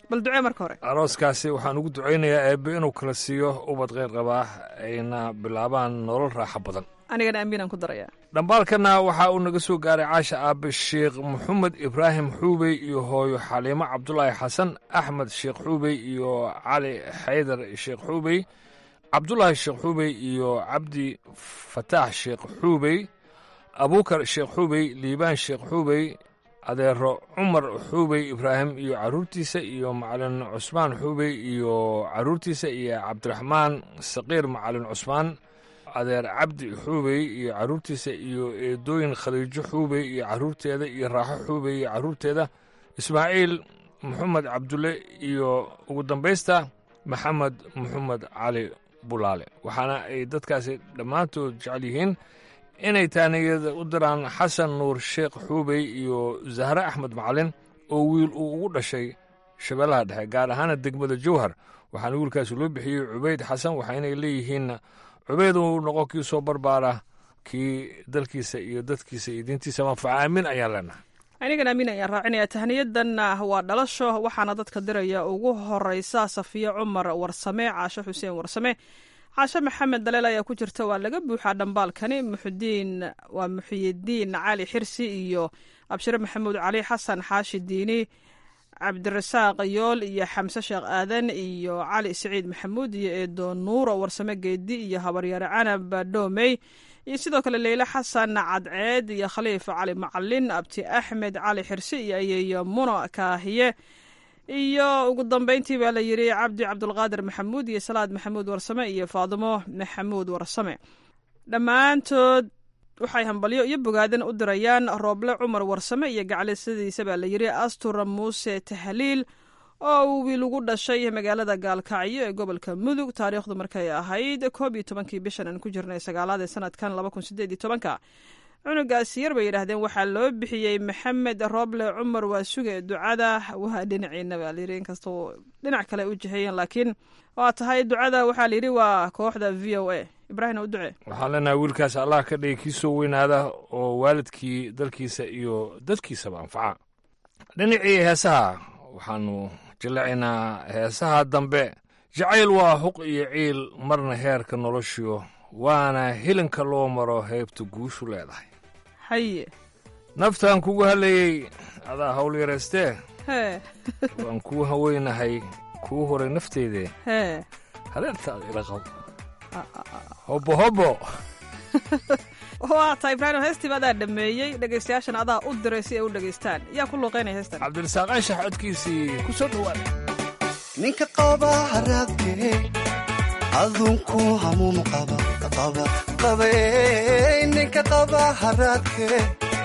bal ducee marka hore arooskaasi waxaan ugu ducaynayaa eebbe inuu kala siiyo ubad kheyr qabaa ayna bilaabaan nolol raaxo badan anigana amiinaan ku darayaa dhambaalkana waxaa uu naga soo gaaray caasha aabe sheekh maxamed ibraahim xuubey iyo hooyo xaliimo cabdulaahi xasan axmed sheekh xuubey iyo cali xaydar sheekh xuubey cabdulaahi sheekh xuubey iyo cabdi fataax sheekh xuubey abuukar sheekh xuubey liibaan sheekh xuubey adeero cumar xuubey ibraahim iyo carruurtiisa iyo macalin cusmaan xuubey iyo carruurtiisa iyo cabdiraxmaan saqiir macalin cusmaan adeer cabdi xuubey iyo carruurtiisa iyo eedooyin khadiijo xuubey iyo carruurteeda iyo raaxo xuubey iyo carruurteeda ismaaciil maxamed cabdulle iyo ugu dambaysta maxamed maxamed cali bulaale waxaana ay dadkaasi dhammaantood jecel yihiin inay taaniyada u diraan xasan nuur sheekh xuubey iyo zahre axmed macalin oo wiil uu ugu dhashay shabeellaha dhexe gaar ahaana degmada jowhar waxaana wiilkaasi loo bixiyey cubayd xasan waxaynay leeyihiinna cubayd uu noqon kii soo barbaara kii dalkiisa iyo dadkiisa iyo diintiisa manfaca aamin ayaan leenahay anigan amiin ayaan raacinaya tahniyadanna waa dhalasho waxaana dadka diraya ugu horeysa safiya cumar warsame caashe xuseen warsame caashe maxamed daleel ayaa ku jirta waa laga buuxaa dhambaalkani muxudiin waa muxiyidiin cali xirsi iyo abshire maxamuud cali xasan xaashi diini cabdirasaaq yool iyo xamse sheekh aadan iyo cali siciid maxamuud iyo eedo nuuro warsame geedi iyo habaryaare canab dhoomey iyo sidoo kale leyle xasan cadceed iyo khaliif cali macalin abti axmed cali xirsi iyo ayeeyo muno kaahiye iyo ugu dambeyntii baa la yidhi cabdi cabdulqaadir maxamuud iyo salaad maxamuud warsame iyo faadimo maxamuud warsame dhammaantood waxay hambalyo iyo bogaadan u dirayaan rooble cumar warsame iyo gacalisadiisa baa la yidhi astura muuse tahliil oo uu wiil ugu dhashay magaalada gaalkacyo ee gobolka mudug taariikhdu markay ahayd koob iyo tobankii bishan aan ku jirnay sagaalaad ee sanadkan laba kun sideed iyo tobanka cunugaasi yar bay yidhaahdeen waxaa loo bixiyey maxamed rooble cumar waa suge ducada waa dhinaciina baa layidhi inkastoo dhinac kale u jiheeyeen laakiin waa tahay ducada waxaa layidhi waa kooxda v o a ibraahim u ducee waxaan leenahay wiilkaas allah ka dhigi kii soo weynaada oo waalidkii dalkiisa iyo dadkiisaba anfaca dhinacii heesaha waxaanu jillacaynaa heesaha dambe jacayl waa huq iyo ciil marna heerka noloshiyo waana hilinka loo maro heybta guushu leedahay haye naftaan kugu hadlayey adaa hawl yaraystee hee waan kuu haweynahay kuu horay nafteydee hee hadeertaada ila qab hobbo hobbo waa tahay ibraahim heestiiba adaa dhameeyey dhegaystayaashana adaa u diray si ay u dhegaystaan yaa ku luuqaynaya heestan cabdirasaaq anshax codkiisii ku soo dhowaada ninka qaba haraadkee adunku hamuun qaba qaba qabe ninka qaba haraadkee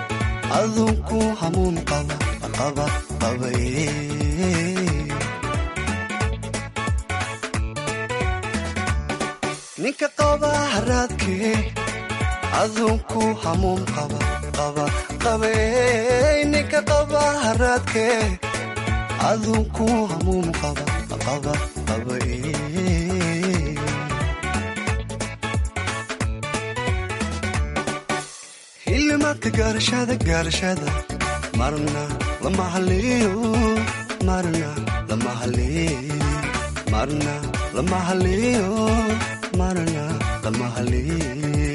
adunku hamuun qaba qaba qabe ninka qaba haraadkee adunku hamuun qaba qaba qabe ninka qaba haraadkee adunku hamuun qaba qaba qabe hilimaadka gaarashada gaarashada marna lama haliyo marna lama haliyo marna lama haliyo marna lama haliyo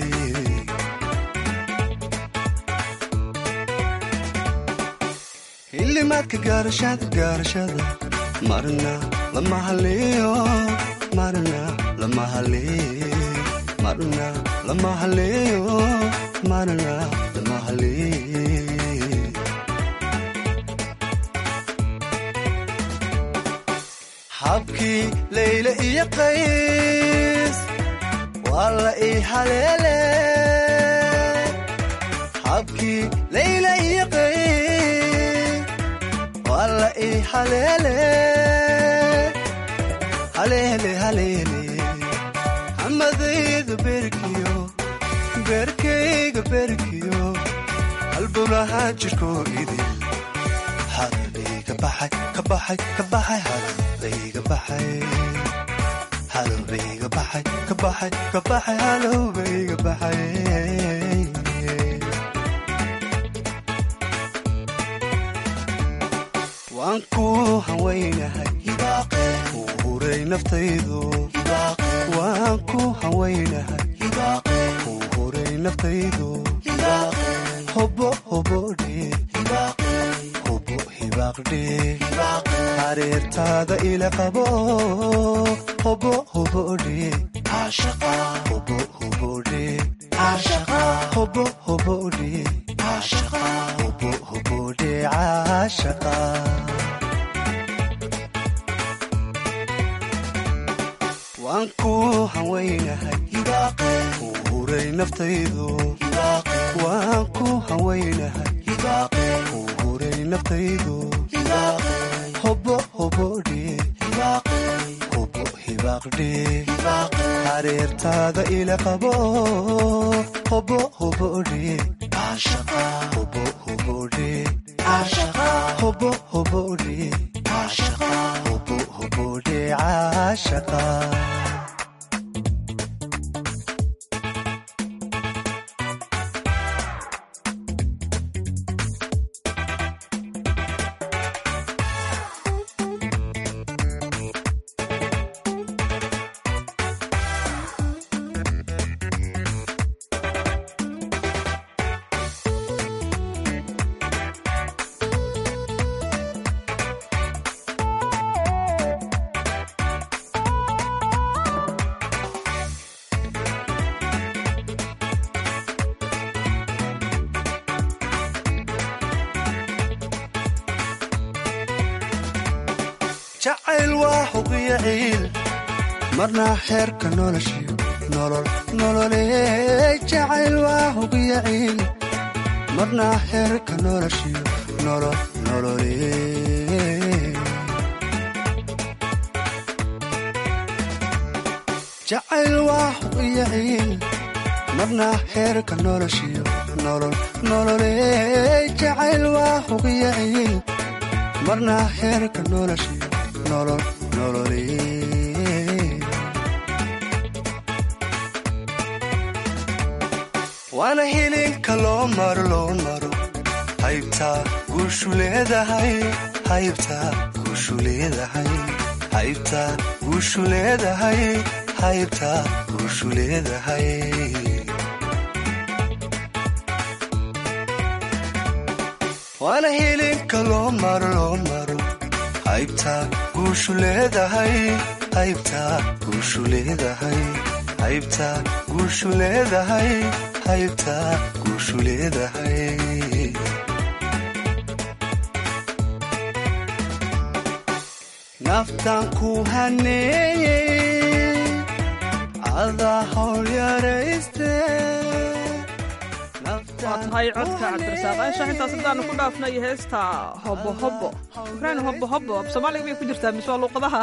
hilimaadka gaarashada gaarashada marna lama haliyo marna lama haliyo marna lama haliyo marna lama haliyo habkii layle iyo qays waa la ii haleele habkii layle iyo qays waa la ii haleele haleele haleele hamadayda berkiyo beerkayga beerkiyo halbowlaha jirko idil halbayga baxay ka baxay ka baxay halbayga baxay halbayga baxay ka baxay ka baxay halbayga baxay waan ku hawaynahay kuu huray naftaydu waan ku hawaynahay kuu huray naftaydu hobo hobodhe hobo hibaaqdhe hareertaada ila qabo hobo hobodhe hobo hobodhe hobo hobodhe hobo hobodhe caashaqa waan ku hawaynahay kuu huray naftaydu waan ku hawaynahay kuu huray naftaydu hobo hobodhe hobo hibaaqdhe hareertaada ila qabo hobo hobodhe hobo hobodhe hobo hobodhe hobo hobodhe caashaqa jacayl waa huqiyo ciil marna xeerka noloshiyo nolol nololee jacayl waa huqiyo ciil marna xeerka noloshiyo nolol nololee jacayl waa huqiyo ciil marna xeerka noloshiyo nolol nololee jacayl waa huqiyo ciil marna xeerka noloshiyo nolol nololee waana hilinka loo maro loo maro haybtaa guushu leedahay haybtaa guushu leedahay haybtaa guushu leedahay haybtaa guushu leedahay waana hilinka loo maro loo maro haybtaa guushu leedahay haybtaa guushu leedahay haybtaa guushu leedahay haybtaa guushu leedahay naftaan ku haneeyey adaa hawl yarayste waa tahay codka cabdirasaaq anshax intaas haddaanu ku dhaafnay heesta hobo hobo ibrahim hobo hobo af soomaaliga bay ku jirtaa mise waa luuqadaha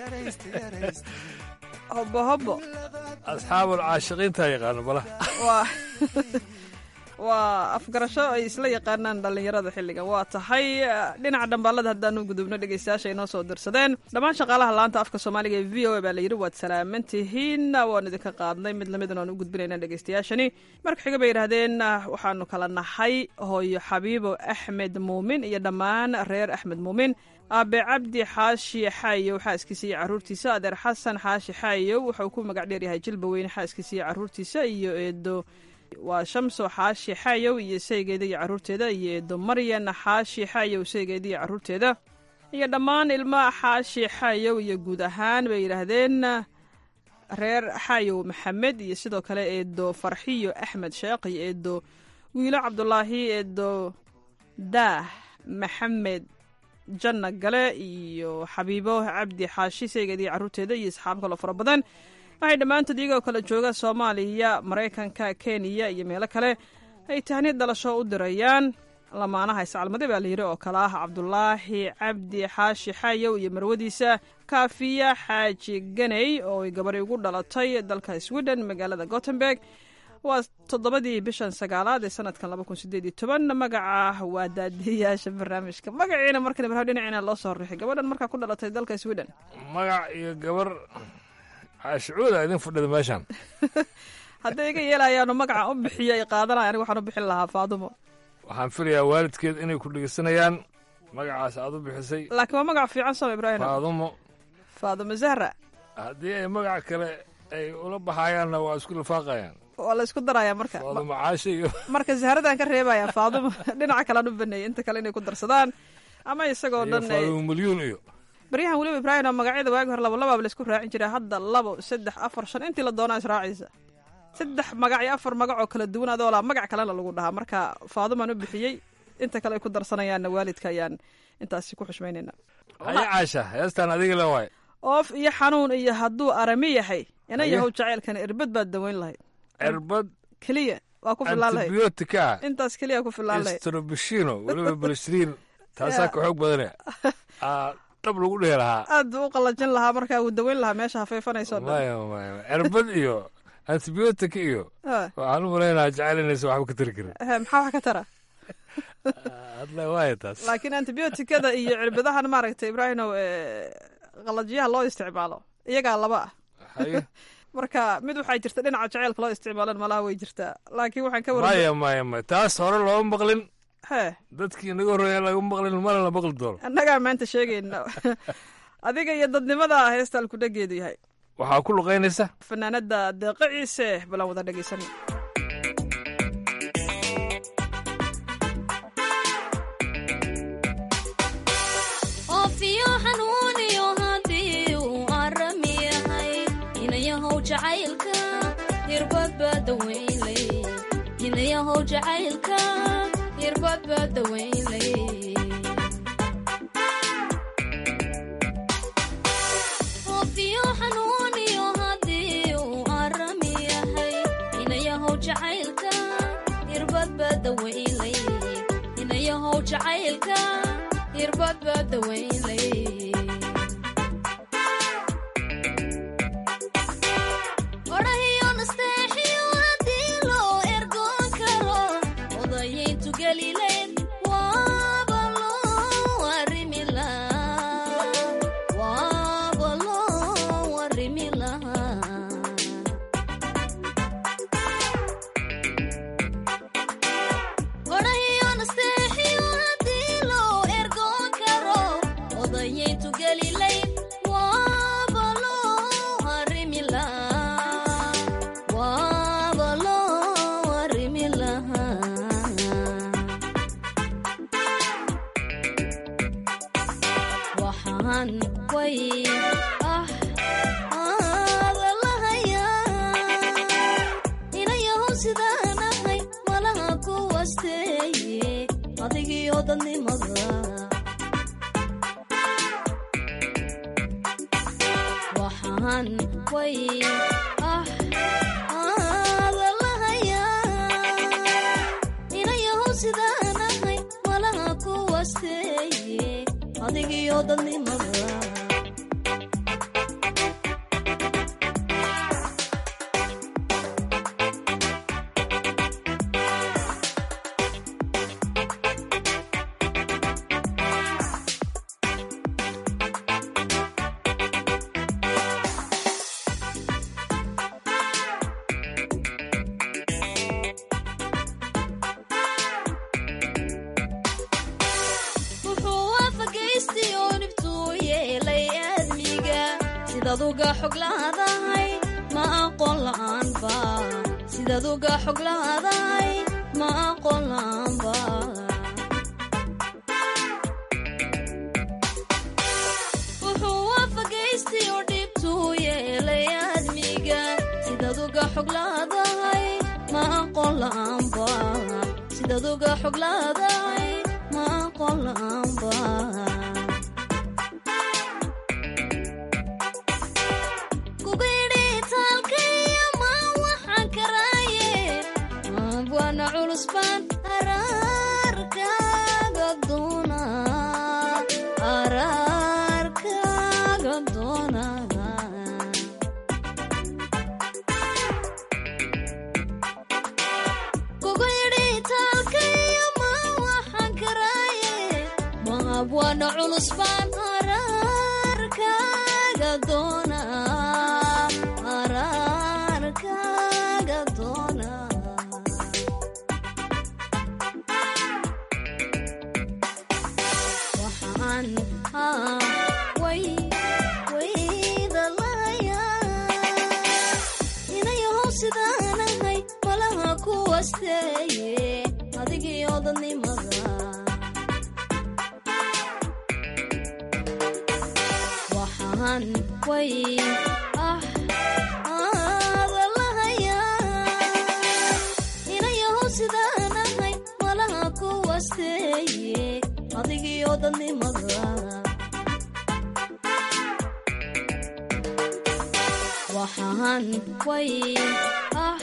hobo hobo asxaabul caashiqiintaa yaqaano bala waa waa afgarasho ay isla yaqaanaan dhallinyarada xilligan waa tahay dhinaca dhambaalada haddaanu gudubno dhegeystayaasha inoo soo dirsadeen dhammaan shaqaalaha laanta afka soomaaliga ee v o a baa la yidhi waad salaaman tihiin waan idinka qaadnay mid lamidan aan u gudbinayna dhegeystayaashani marka xiga bay yidhahdeen waxaanu kala nahay hooyo xabiibo axmed muumin iyo dhammaan reer axmed muumin aabe cabdi xaashi xaayow xaaskiisa iyo caruurtiisa adeer xasan xaashi xaayow wuxuu ku magac dheeryahay jilba weyne xaaskiisa iyo caruurtiisa iyo eedo waa shamso xaashi xaayow iyo saygeeda iyo caruurteeda iyo eedo maryan xaashi xaayow saygeeda iyo caruurteeda iyo dhammaan ilma xaashi xaayow iyo guud ahaan bay yidhaahdeen reer xaayow maxamed iyo sidoo kale eedo farxiyo axmed sheekh iyo eedo wiilo cabdulaahi eedo daah maxamed janna gale iyo xabiibo cabdi xaashi saygeeda iyo caruurteeda iyo asxaab kaloo fara badan waxay dhammaantood iyagoo kala jooga soomaaliya maraykanka kenya iyo meelo kale ay tahniyad dhalasho u dirayaan lamaanaha iscalmade baa layidhi oo kale ah cabdulaahi cabdi xaashi xaayow iyo marwadiisa kaafiya xaaji ganey oo ay gabadhi ugu dhalatay dalka sweden magaalada gotemberg waa toddobadii bishan sagaalaad ee sanadkan laba kun sideed iyo toban magaca waa daadiyayaasha barnaamijka magaciina markan ibraahim dhinacina loo soo rixay gabadhan markaa ku dhalatay dalka sweden magac iyo gabar caashicuuda idin fadhida meeshaan hadday iga yeelayaanu magaca u bixiyo ay qaadanaya aniga waxaan u bixin lahaa faadumo waxaan filayaa waalidkeed inay ku dhegeysanayaan magacaas aad u bixisay laakiin waa magac fiican sama ibraahim faadumo faadumo zahra haddii ay magac kale ay ula baxayaanna waa isku lifaaqayaan waa la isku darayaa marka faadumo caashe iyo marka zahradan ka reebaya faadumo dhinaca kalean u baneeyay inta kale inay ku darsadaan ama isagoo iyo dhan ay- faadumo milyuun iyo baryahan weliba ibraahim oo magacyada waagi hore laba labaaba laisku raacin jiray hadda labo saddex afar shan intii la doonaa israacaysa saddex magac iyo afar magac oo kala duwan adoo laa magac kalena lagu dhahaa marka faadumaan u bixiyey inta kale ay ku darsanayaanna waalidka ayaan intaasi ku xushmaynayna haya caasha heestaan adiga le waay oof iyo xanuun iyo hadduu arami yahay ina Haye. yahow jacaylkana irbad baad daweyn lahayd cirbad keliya waa ku filaan lahayd antibiyootika intaas keliya ku filaan lahayd strobishino weliba balsriin taasaa ka xoog badanaya Aa, dhab lagu dhihi lahaa aad buu u qalajin lahaa markaa wuu daweyn lahaa meesha hafeefanayso dhan maya maya cirbad iyo antibiyootika iyo Ah. waxaan u malaynaha jecel inaysan waxba ka tari karin Eh, maxaa wax ka tara hadla waaya taas laakiin antibiyootikada iyo cirbadahan maaragtay ibraahimow eh, qalajyaha loo isticmaalo iyagaa laba ah Haye. marka mid waxaa jirta dhinaca jaceylka loo isticmaalan malaha way jirtaa laakiin waxaan ka warma maya maya maya taas hore looma maqlin hee dadkii inaga horreeya laga maqlin mana la maqli doono annagaa maanta sheegayna adiga iyo dadnimada heestaan ku dhageedu yahay waxaa ku luqaynaysa fanaanada deeqa ciise balan wada dhegeysan oofiyo xanuuniyo haddii uu arami yahay inayahow jacaylka hirbad baa daweynlay inayahow jacaylka hirbad baa daweynlay oofiyo xanuuniyo haddii uu arami yahay inayahow jacaylka hirbad baa daweynlay inayahow jacaylka hirbad baa daweynlay odhahiyo nasteexiyo haddii loo ergoon karo odayayntu gelileen waaba loo arrimi lahaa waaba loo arrimi lahaa odhahiyo nasteexiyo haddii loo ergoon karo odayayntu gelilayn waaba loo arrimi lahaa waaba loo arrimi lahaa waxaan way ah aada lahayaa inayahow sidaan ahay malaha ku wasteeye adigiyo dadnimada waxaan way ah aada lahayaa inayahow sidaan ahay malaha ku wasteeye adigiyo dadnimada wuxuu waafagaystay oo dhibtuu yeelay aadmiga sidaad uga xog laadahay ma aqoon la'aanba sidaad uga xog laadahay ma aqoon la'aanba wuxuu waafagaystay oo dhibtuu yeelay aadmiga sidaad uga xog laadahay ma aqoon la'aanba sidaad uga xog laadahay ma aqoon la'aanba kugidhitaalkaiyo ma waxaan karaaye abwana culus baan araarkaaga doona araarkaaga doona kugidhitaalkaiyo ma waxaan karaaye ma abwana culus baan araarkaaga doona araarkaaga doona wasteeye adigii odanimada waxaan way ah aadalahayaa inayaho sidaan ahay malaha ku wasteeye adigii odanimada waxaan way ah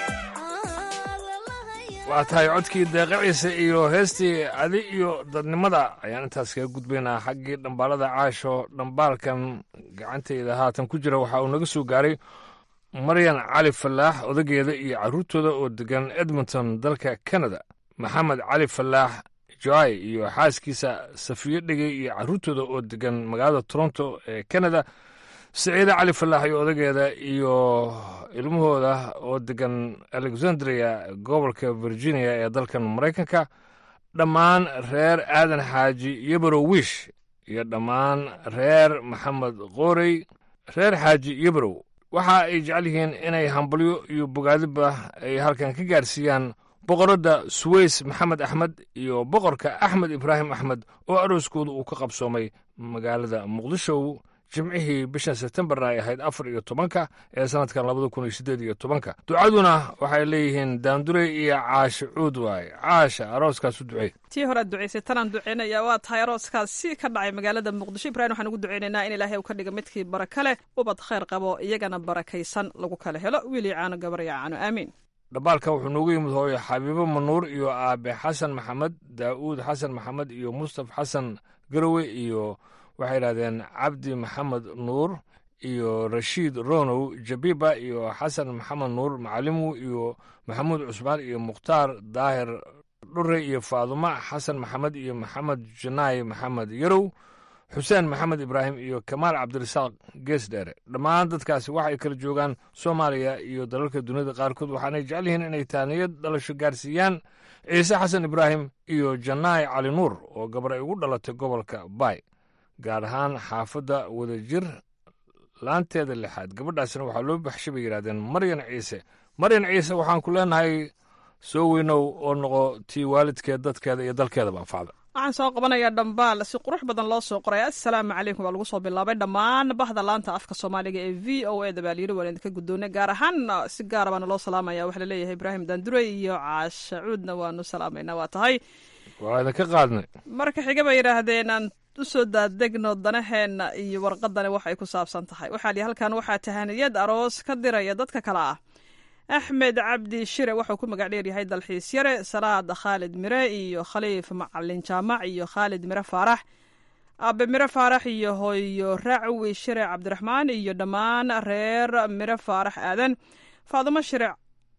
waa tahay codkii deeqaciisa iyo heestii adi iyo dadnimada ayaan intaas kaga gudbaynaa xaggii dhambaalada caasho dhambaalkan gacantayda haatan ku jira waxa uu naga soo gaaray maryan cali falaax odageeda iyo carruurtooda oo degan edmonton dalka canada maxamed cali falaax joai iyo xaaskiisa safiyo dhegey iyo carruurtooda oo degan magaalada toronto ee canada saciide cali falaax iyo odageeda iyo ilmahooda oo degan alexandria gobolka virginia ee dalkan maraykanka dhammaan reer aadan xaaji yebrow wish iyo dhammaan reer maxamed qoorey reer xaaji yebrow waxa ay jecel yihiin inay hambalyo iyo bogaadiba ay halkan ka gaarsiiyaan boqoradda suweys maxamed axmed iyo boqorka axmed ibraahim axmed oo arooskooda uu ka qabsoomay magaalada muqdisho jimcihii bishan sebtembarna ay ahayd afar iyo tobanka ee sanadkan labada kun iyo siddeed iyo tobanka ducaduna waxay leeyihiin daandurey iyo caashe cuud waaye caasha arooskaas u ducey tii horead ducaysay tanaan duceynaya waa tahay arooskaas si ka dhacay magaalada muqdisho ibrahim waxaan ugu duceynaynaa in ilaahay uu ka dhiga midkii baraka leh ubad khayr qabo iyagana barakaysan lagu kala helo wiili caano gabar iyo caano aamiin dhambaalkan wuxuu noogu yimid hooyo xabiibo manuur iyo aabe xasan maxamed daa'uud xasan maxamed iyo mustaf xasan garowe iyo waxay yidhahdeen cabdi maxamed nuur iyo rashiid ronow jabiba iyo xasan maxamed nuur macalimu iyo maxamuud cusmaan iyo mukhtaar daahir dhure iyo faadumo xasan maxamed iyo maxamed janaay maxamed yarow xuseen maxamed ibraahim iyo kamaal cabdirasaaq gees dheere dhammaan dadkaasi waxay kala joogaan soomaaliya iyo dalalka duniyada qaarkood waxaanay jecel yihiin inay taaniyad dhalasho gaarsiiyaan ciise xasan ibraahim iyo janaay cali nuur oo gabar ay ugu dhalatay gobolka baay gaar ahaan xaafadda wadajir laanteeda lixaad gabadhaasina waxaa loo baxshay bay yidhahdeen maryan ciise maryan ciise waxaan ku leenahay soo weynow oo noqo tii waalidkeed dadkeeda iyo dalkeedaba anfacda waxaan soo qabanayaa dhambaal si qurux badan loo soo qoray assalaamu calaykum baa lagu soo bilaabay dhammaan bahda laanta afka soomaaliga ee v o e da baalyiri waan idinka guddoonay gaar ahaan si gaara baana loo salaamaya waxaa laleeyahay ibraahim daandurey iyo caasha cuudna waanu salaamaynaa waa tahay waa idinka qaadnay marka xiga bay yidhaahdeen aan usoo daadegno danaheenna iyo warqadani waxay ku saabsan tahay waxaa lihi halkan waxaa tahaniyad aroos ka diraya dadka kale ah axmed cabdi shire wuxuu ku magac dheer yahay dalxiis yare salaad khaalid mire iyo khaliif macalin jaamac iyo khaalid mire faarax abe mire faarax iyo hooyo racwi shire cabdiraxmaan iyo dhammaan reer mire faarax aadan faadumo shire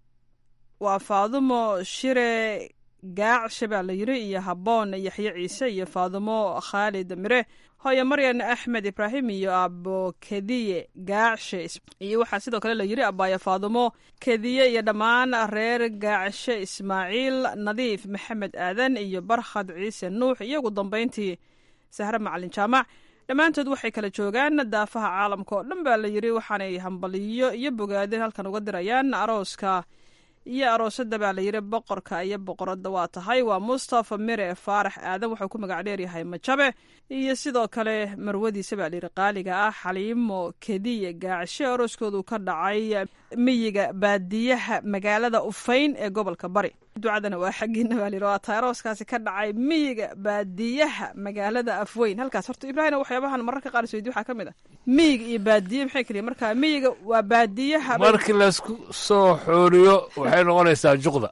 waa faadumo shire gaacshe baa la yiri iyo habboon yaxye ciise iyo faadumo khaalid mire hooyo maryan axmed ibraahim iyo abo kediye gaacshe iyo waxaa sidoo kale la yiri abaayo faadumo kediye iyo dhammaan reer gaacshe ismaaciil nadiif maxamed aadan iyo barkhad ciise nuux iyo ugu dambayntii sahre macalin jaamac dhammaantood waxay kala joogaan daafaha caalamka oo dhan baa la yiri waxaanay hambaliyo iyo bogaadin halkan uga dirayaan arooska iyo aroosada baa la yiri boqorka iyo boqorada waa tahay waa mustafa mire faarax aadan wuxuu ku magac dheeryahay majabe iyo sidoo kale marwadiisa baa layiri qaaliga ah xaliimo kediye gaacshe arooskoodu ka dhacay miyiga baadiyaha magaalada ufayn ee gobolka bari ducadana waa xaggiina baa layiri waa tahay arooskaasi ka dhacay miyiga baadiyaha magaalada afweyn halkaas horta ibraahim waxyaabahan mararka qaar isweydi waxaa ka mid ah miyiga iyo baadiye maxay kaliya marka miyiga waa baadiyaha markii laysku soo xooriyo waxay noqonaysaa juqda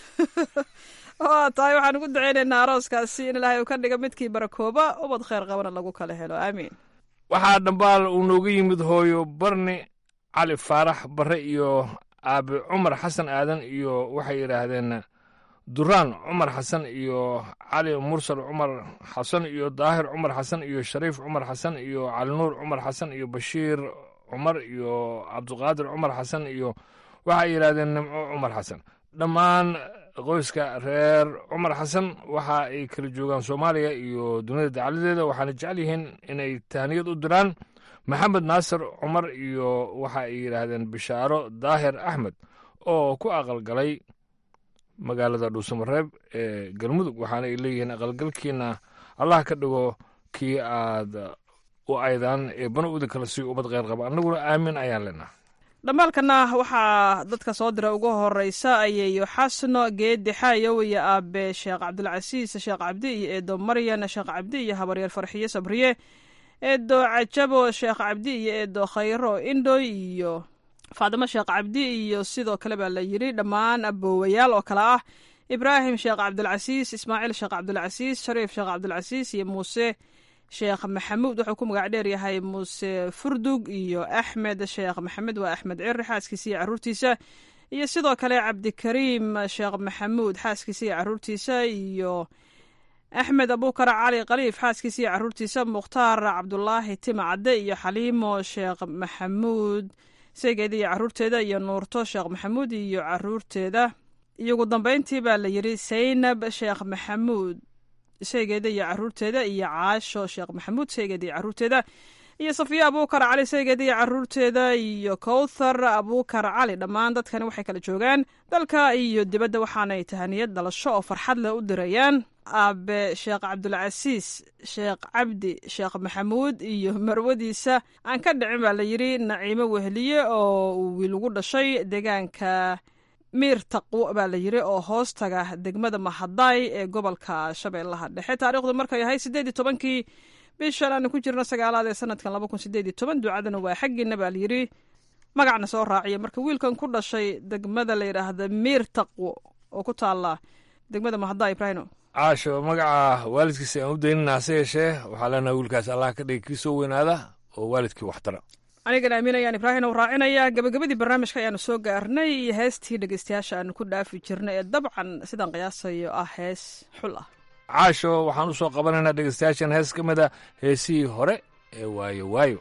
waa tahay waxaan ugu duceynaynaa arooskaasi in ilaahay uu ka dhiga midkii barakooba ubad kheyr qabana lagu kala helo aamiin waxaa dhambaal uu nooga yimid hooyo barni cali faarax barre iyo aabe cumar xasan aadan iyo waxay yidhaahdeen duraan cumar xasan iyo cali mursal cumar xasan iyo daahir cumar xasan iyo shariif cumar xasan iyo calinuur cumar xasan iyo bashiir cumar iyo cabdiqaadir cumar xasan iyo waxay yidhahdeen nimco cumar xasan dhammaan qoyska reer cumar xasan waxa ay kala joogaan soomaaliya iyo dunida dacaladeeda waxaana jecel yihiin inay tahniyad u diraan maxamed naasir cumar iyo waxa ay yidhaahdeen bishaaro daahir axmed oo ku aqalgalay magaalada dhuusamareeb ee galmudug waxaana ay leeyihiin aqalgalkiina allah ka dhigo kii aad u aydaan ee bana uda kala sii ummad kheyr qaba annaguna aamin ayaan leenaha dhambaalkana waxaa dadka soo dira ugu horeysa ayeeyo xasno geedi xaayow iyo aabe sheekh cabdulcasiis sheekh cabdi iyo eedo maryan sheekh cabdi iyo habaryeer farxiye sabriye eedo cajabo sheekh cabdi iyo eedo khayro indhoy iyo faadimo sheekh cabdi iyo sidoo kale baa la yidhi dhammaan aboowayaal oo kale ah ibraahim sheekh cabdulcasiis ismaaciil sheekh cabdulcasiis shariif sheekh cabdulcasiis iyo muuse sheekh maxamuud wuxuu ku magac dheer yahay muuse furdug iyo axmed sheekh maxamed waa axmed ciri xaaskiisa iyo caruurtiisa iyo sidoo kale cabdikariim sheekh maxamuud xaaskiisa iyo caruurtiisa iyo axmed abukar cali khaliif xaaskiisa iyo caruurtiisa mukhtaar cabdulaahi tima cadde iyo xaliimo sheekh maxamuud segeeda iyo caruurteeda iyo nuurto sheekh maxamuud iyo caruurteeda iyo ugu dambeyntii baa la yidhi saynab sheekh maxamuud saygeeda iyo caruurteeda iyo caasho sheekh maxamuud saygeeda iyo caruurteeda iyo safiya abuukar cali saygeeda iyo caruurteeda iyo kowthar abuukar cali dhammaan dadkani waxay kala joogaan dalka iyo dibadda waxaanay tahaniyad dhalasho oo farxad leh u dirayaan aabe sheekh cabdulcasiis sheekh cabdi sheekh maxamuud iyo marwadiisa aan ka dhicin baa la yidhi naciimo wehliye oo uu wiil ugu dhashay deegaanka miir taqwo baa la yidhi oo hoos taga degmada mahadaay ee gobolka shabeellaha dhexe taariikhdu markay ahayd siddeed iyo tobankii bishan aanu ku jirno sagaalaad ee sanadkan laba kun sideed iyo toban ducadana waa xaggiina baa la yidhi magacna soo raaciya marka wiilkan ku dhashay degmada la yidhaahda miir taqwo oo ku taala degmada mahadaay ibrahino caasho magaca waalidkiisa aan u daynina hase yeeshee waxaa leenaha wiilkaas allah ka dhigi kii soo weynaada oo waalidkii waxtara anigana aaminayaan ibraahim u raacinaya gabagabadii barnaamijka ayaanu soo gaarnay iyo heestii dhegeystayaasha aanu ku dhaafi jirnay ee dabcan sidaan qiyaasayo ah hees xul ah caasho waxaan u soo qabanaynaa dhegeystayaashan hees ka mid a heesihii hore ee waayo waayo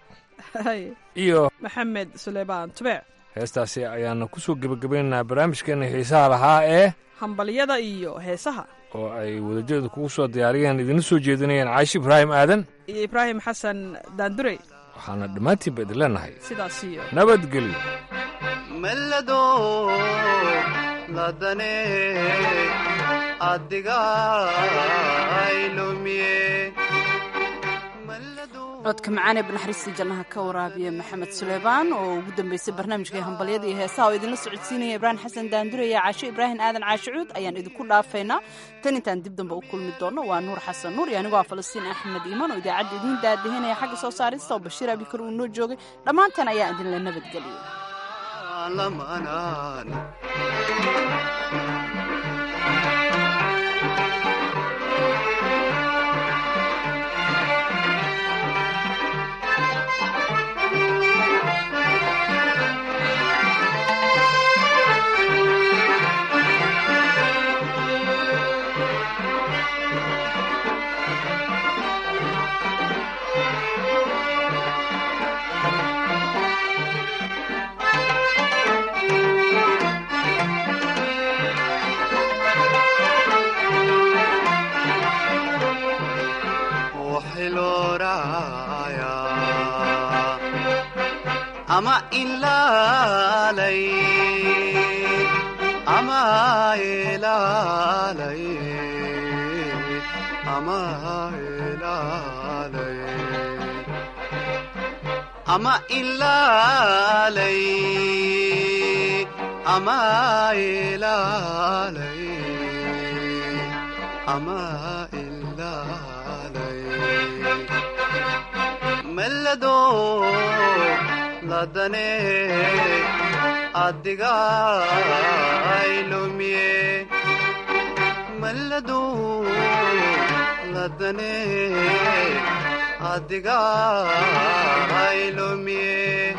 iyo maxamed suleymaan tubeec heestaasi ayaana ku soo gebagabaynaynaa barnaamijkeena xiisaha lahaa ee hambalyada iyo heesaha oo ay wadajeedu kugu soo diyaariyeen idinla soo jeedinayaan caashi ibraahim aadan iyo ibraahim xasan daandurey waxaana dhammaantiinba idin leenahay sidaas iyo nabadgelyo mellado ladane adiga aylumiye codka macaan ee banaxariista jannaha ka waraabiya maxamed suleymaan oo ugu dambeysay barnaamijkai hambalyada iyo heesaha oo idinla socodsiinaya ibraahim xasan daandure iyo caasho ibraahim aadan caasho cuud ayaan idinku dhaafaynaa tan intaan dib dambe u kulmi doonno waa nuur xasan nuur iyo anigoo ah falastiin axmed iimaan oo idaacadda idiin daadahinaya xagga soo saarista oo bashiir abikar uu noo joogay dhammaanteen ayaa idinla nabadgeliyo ama ilaalay ama ilaalay ama ilaalay ama ilaalay ama ilaalay ama ilaalay mellado ladane adiga aylumiye mellado ladane adiga aylumiye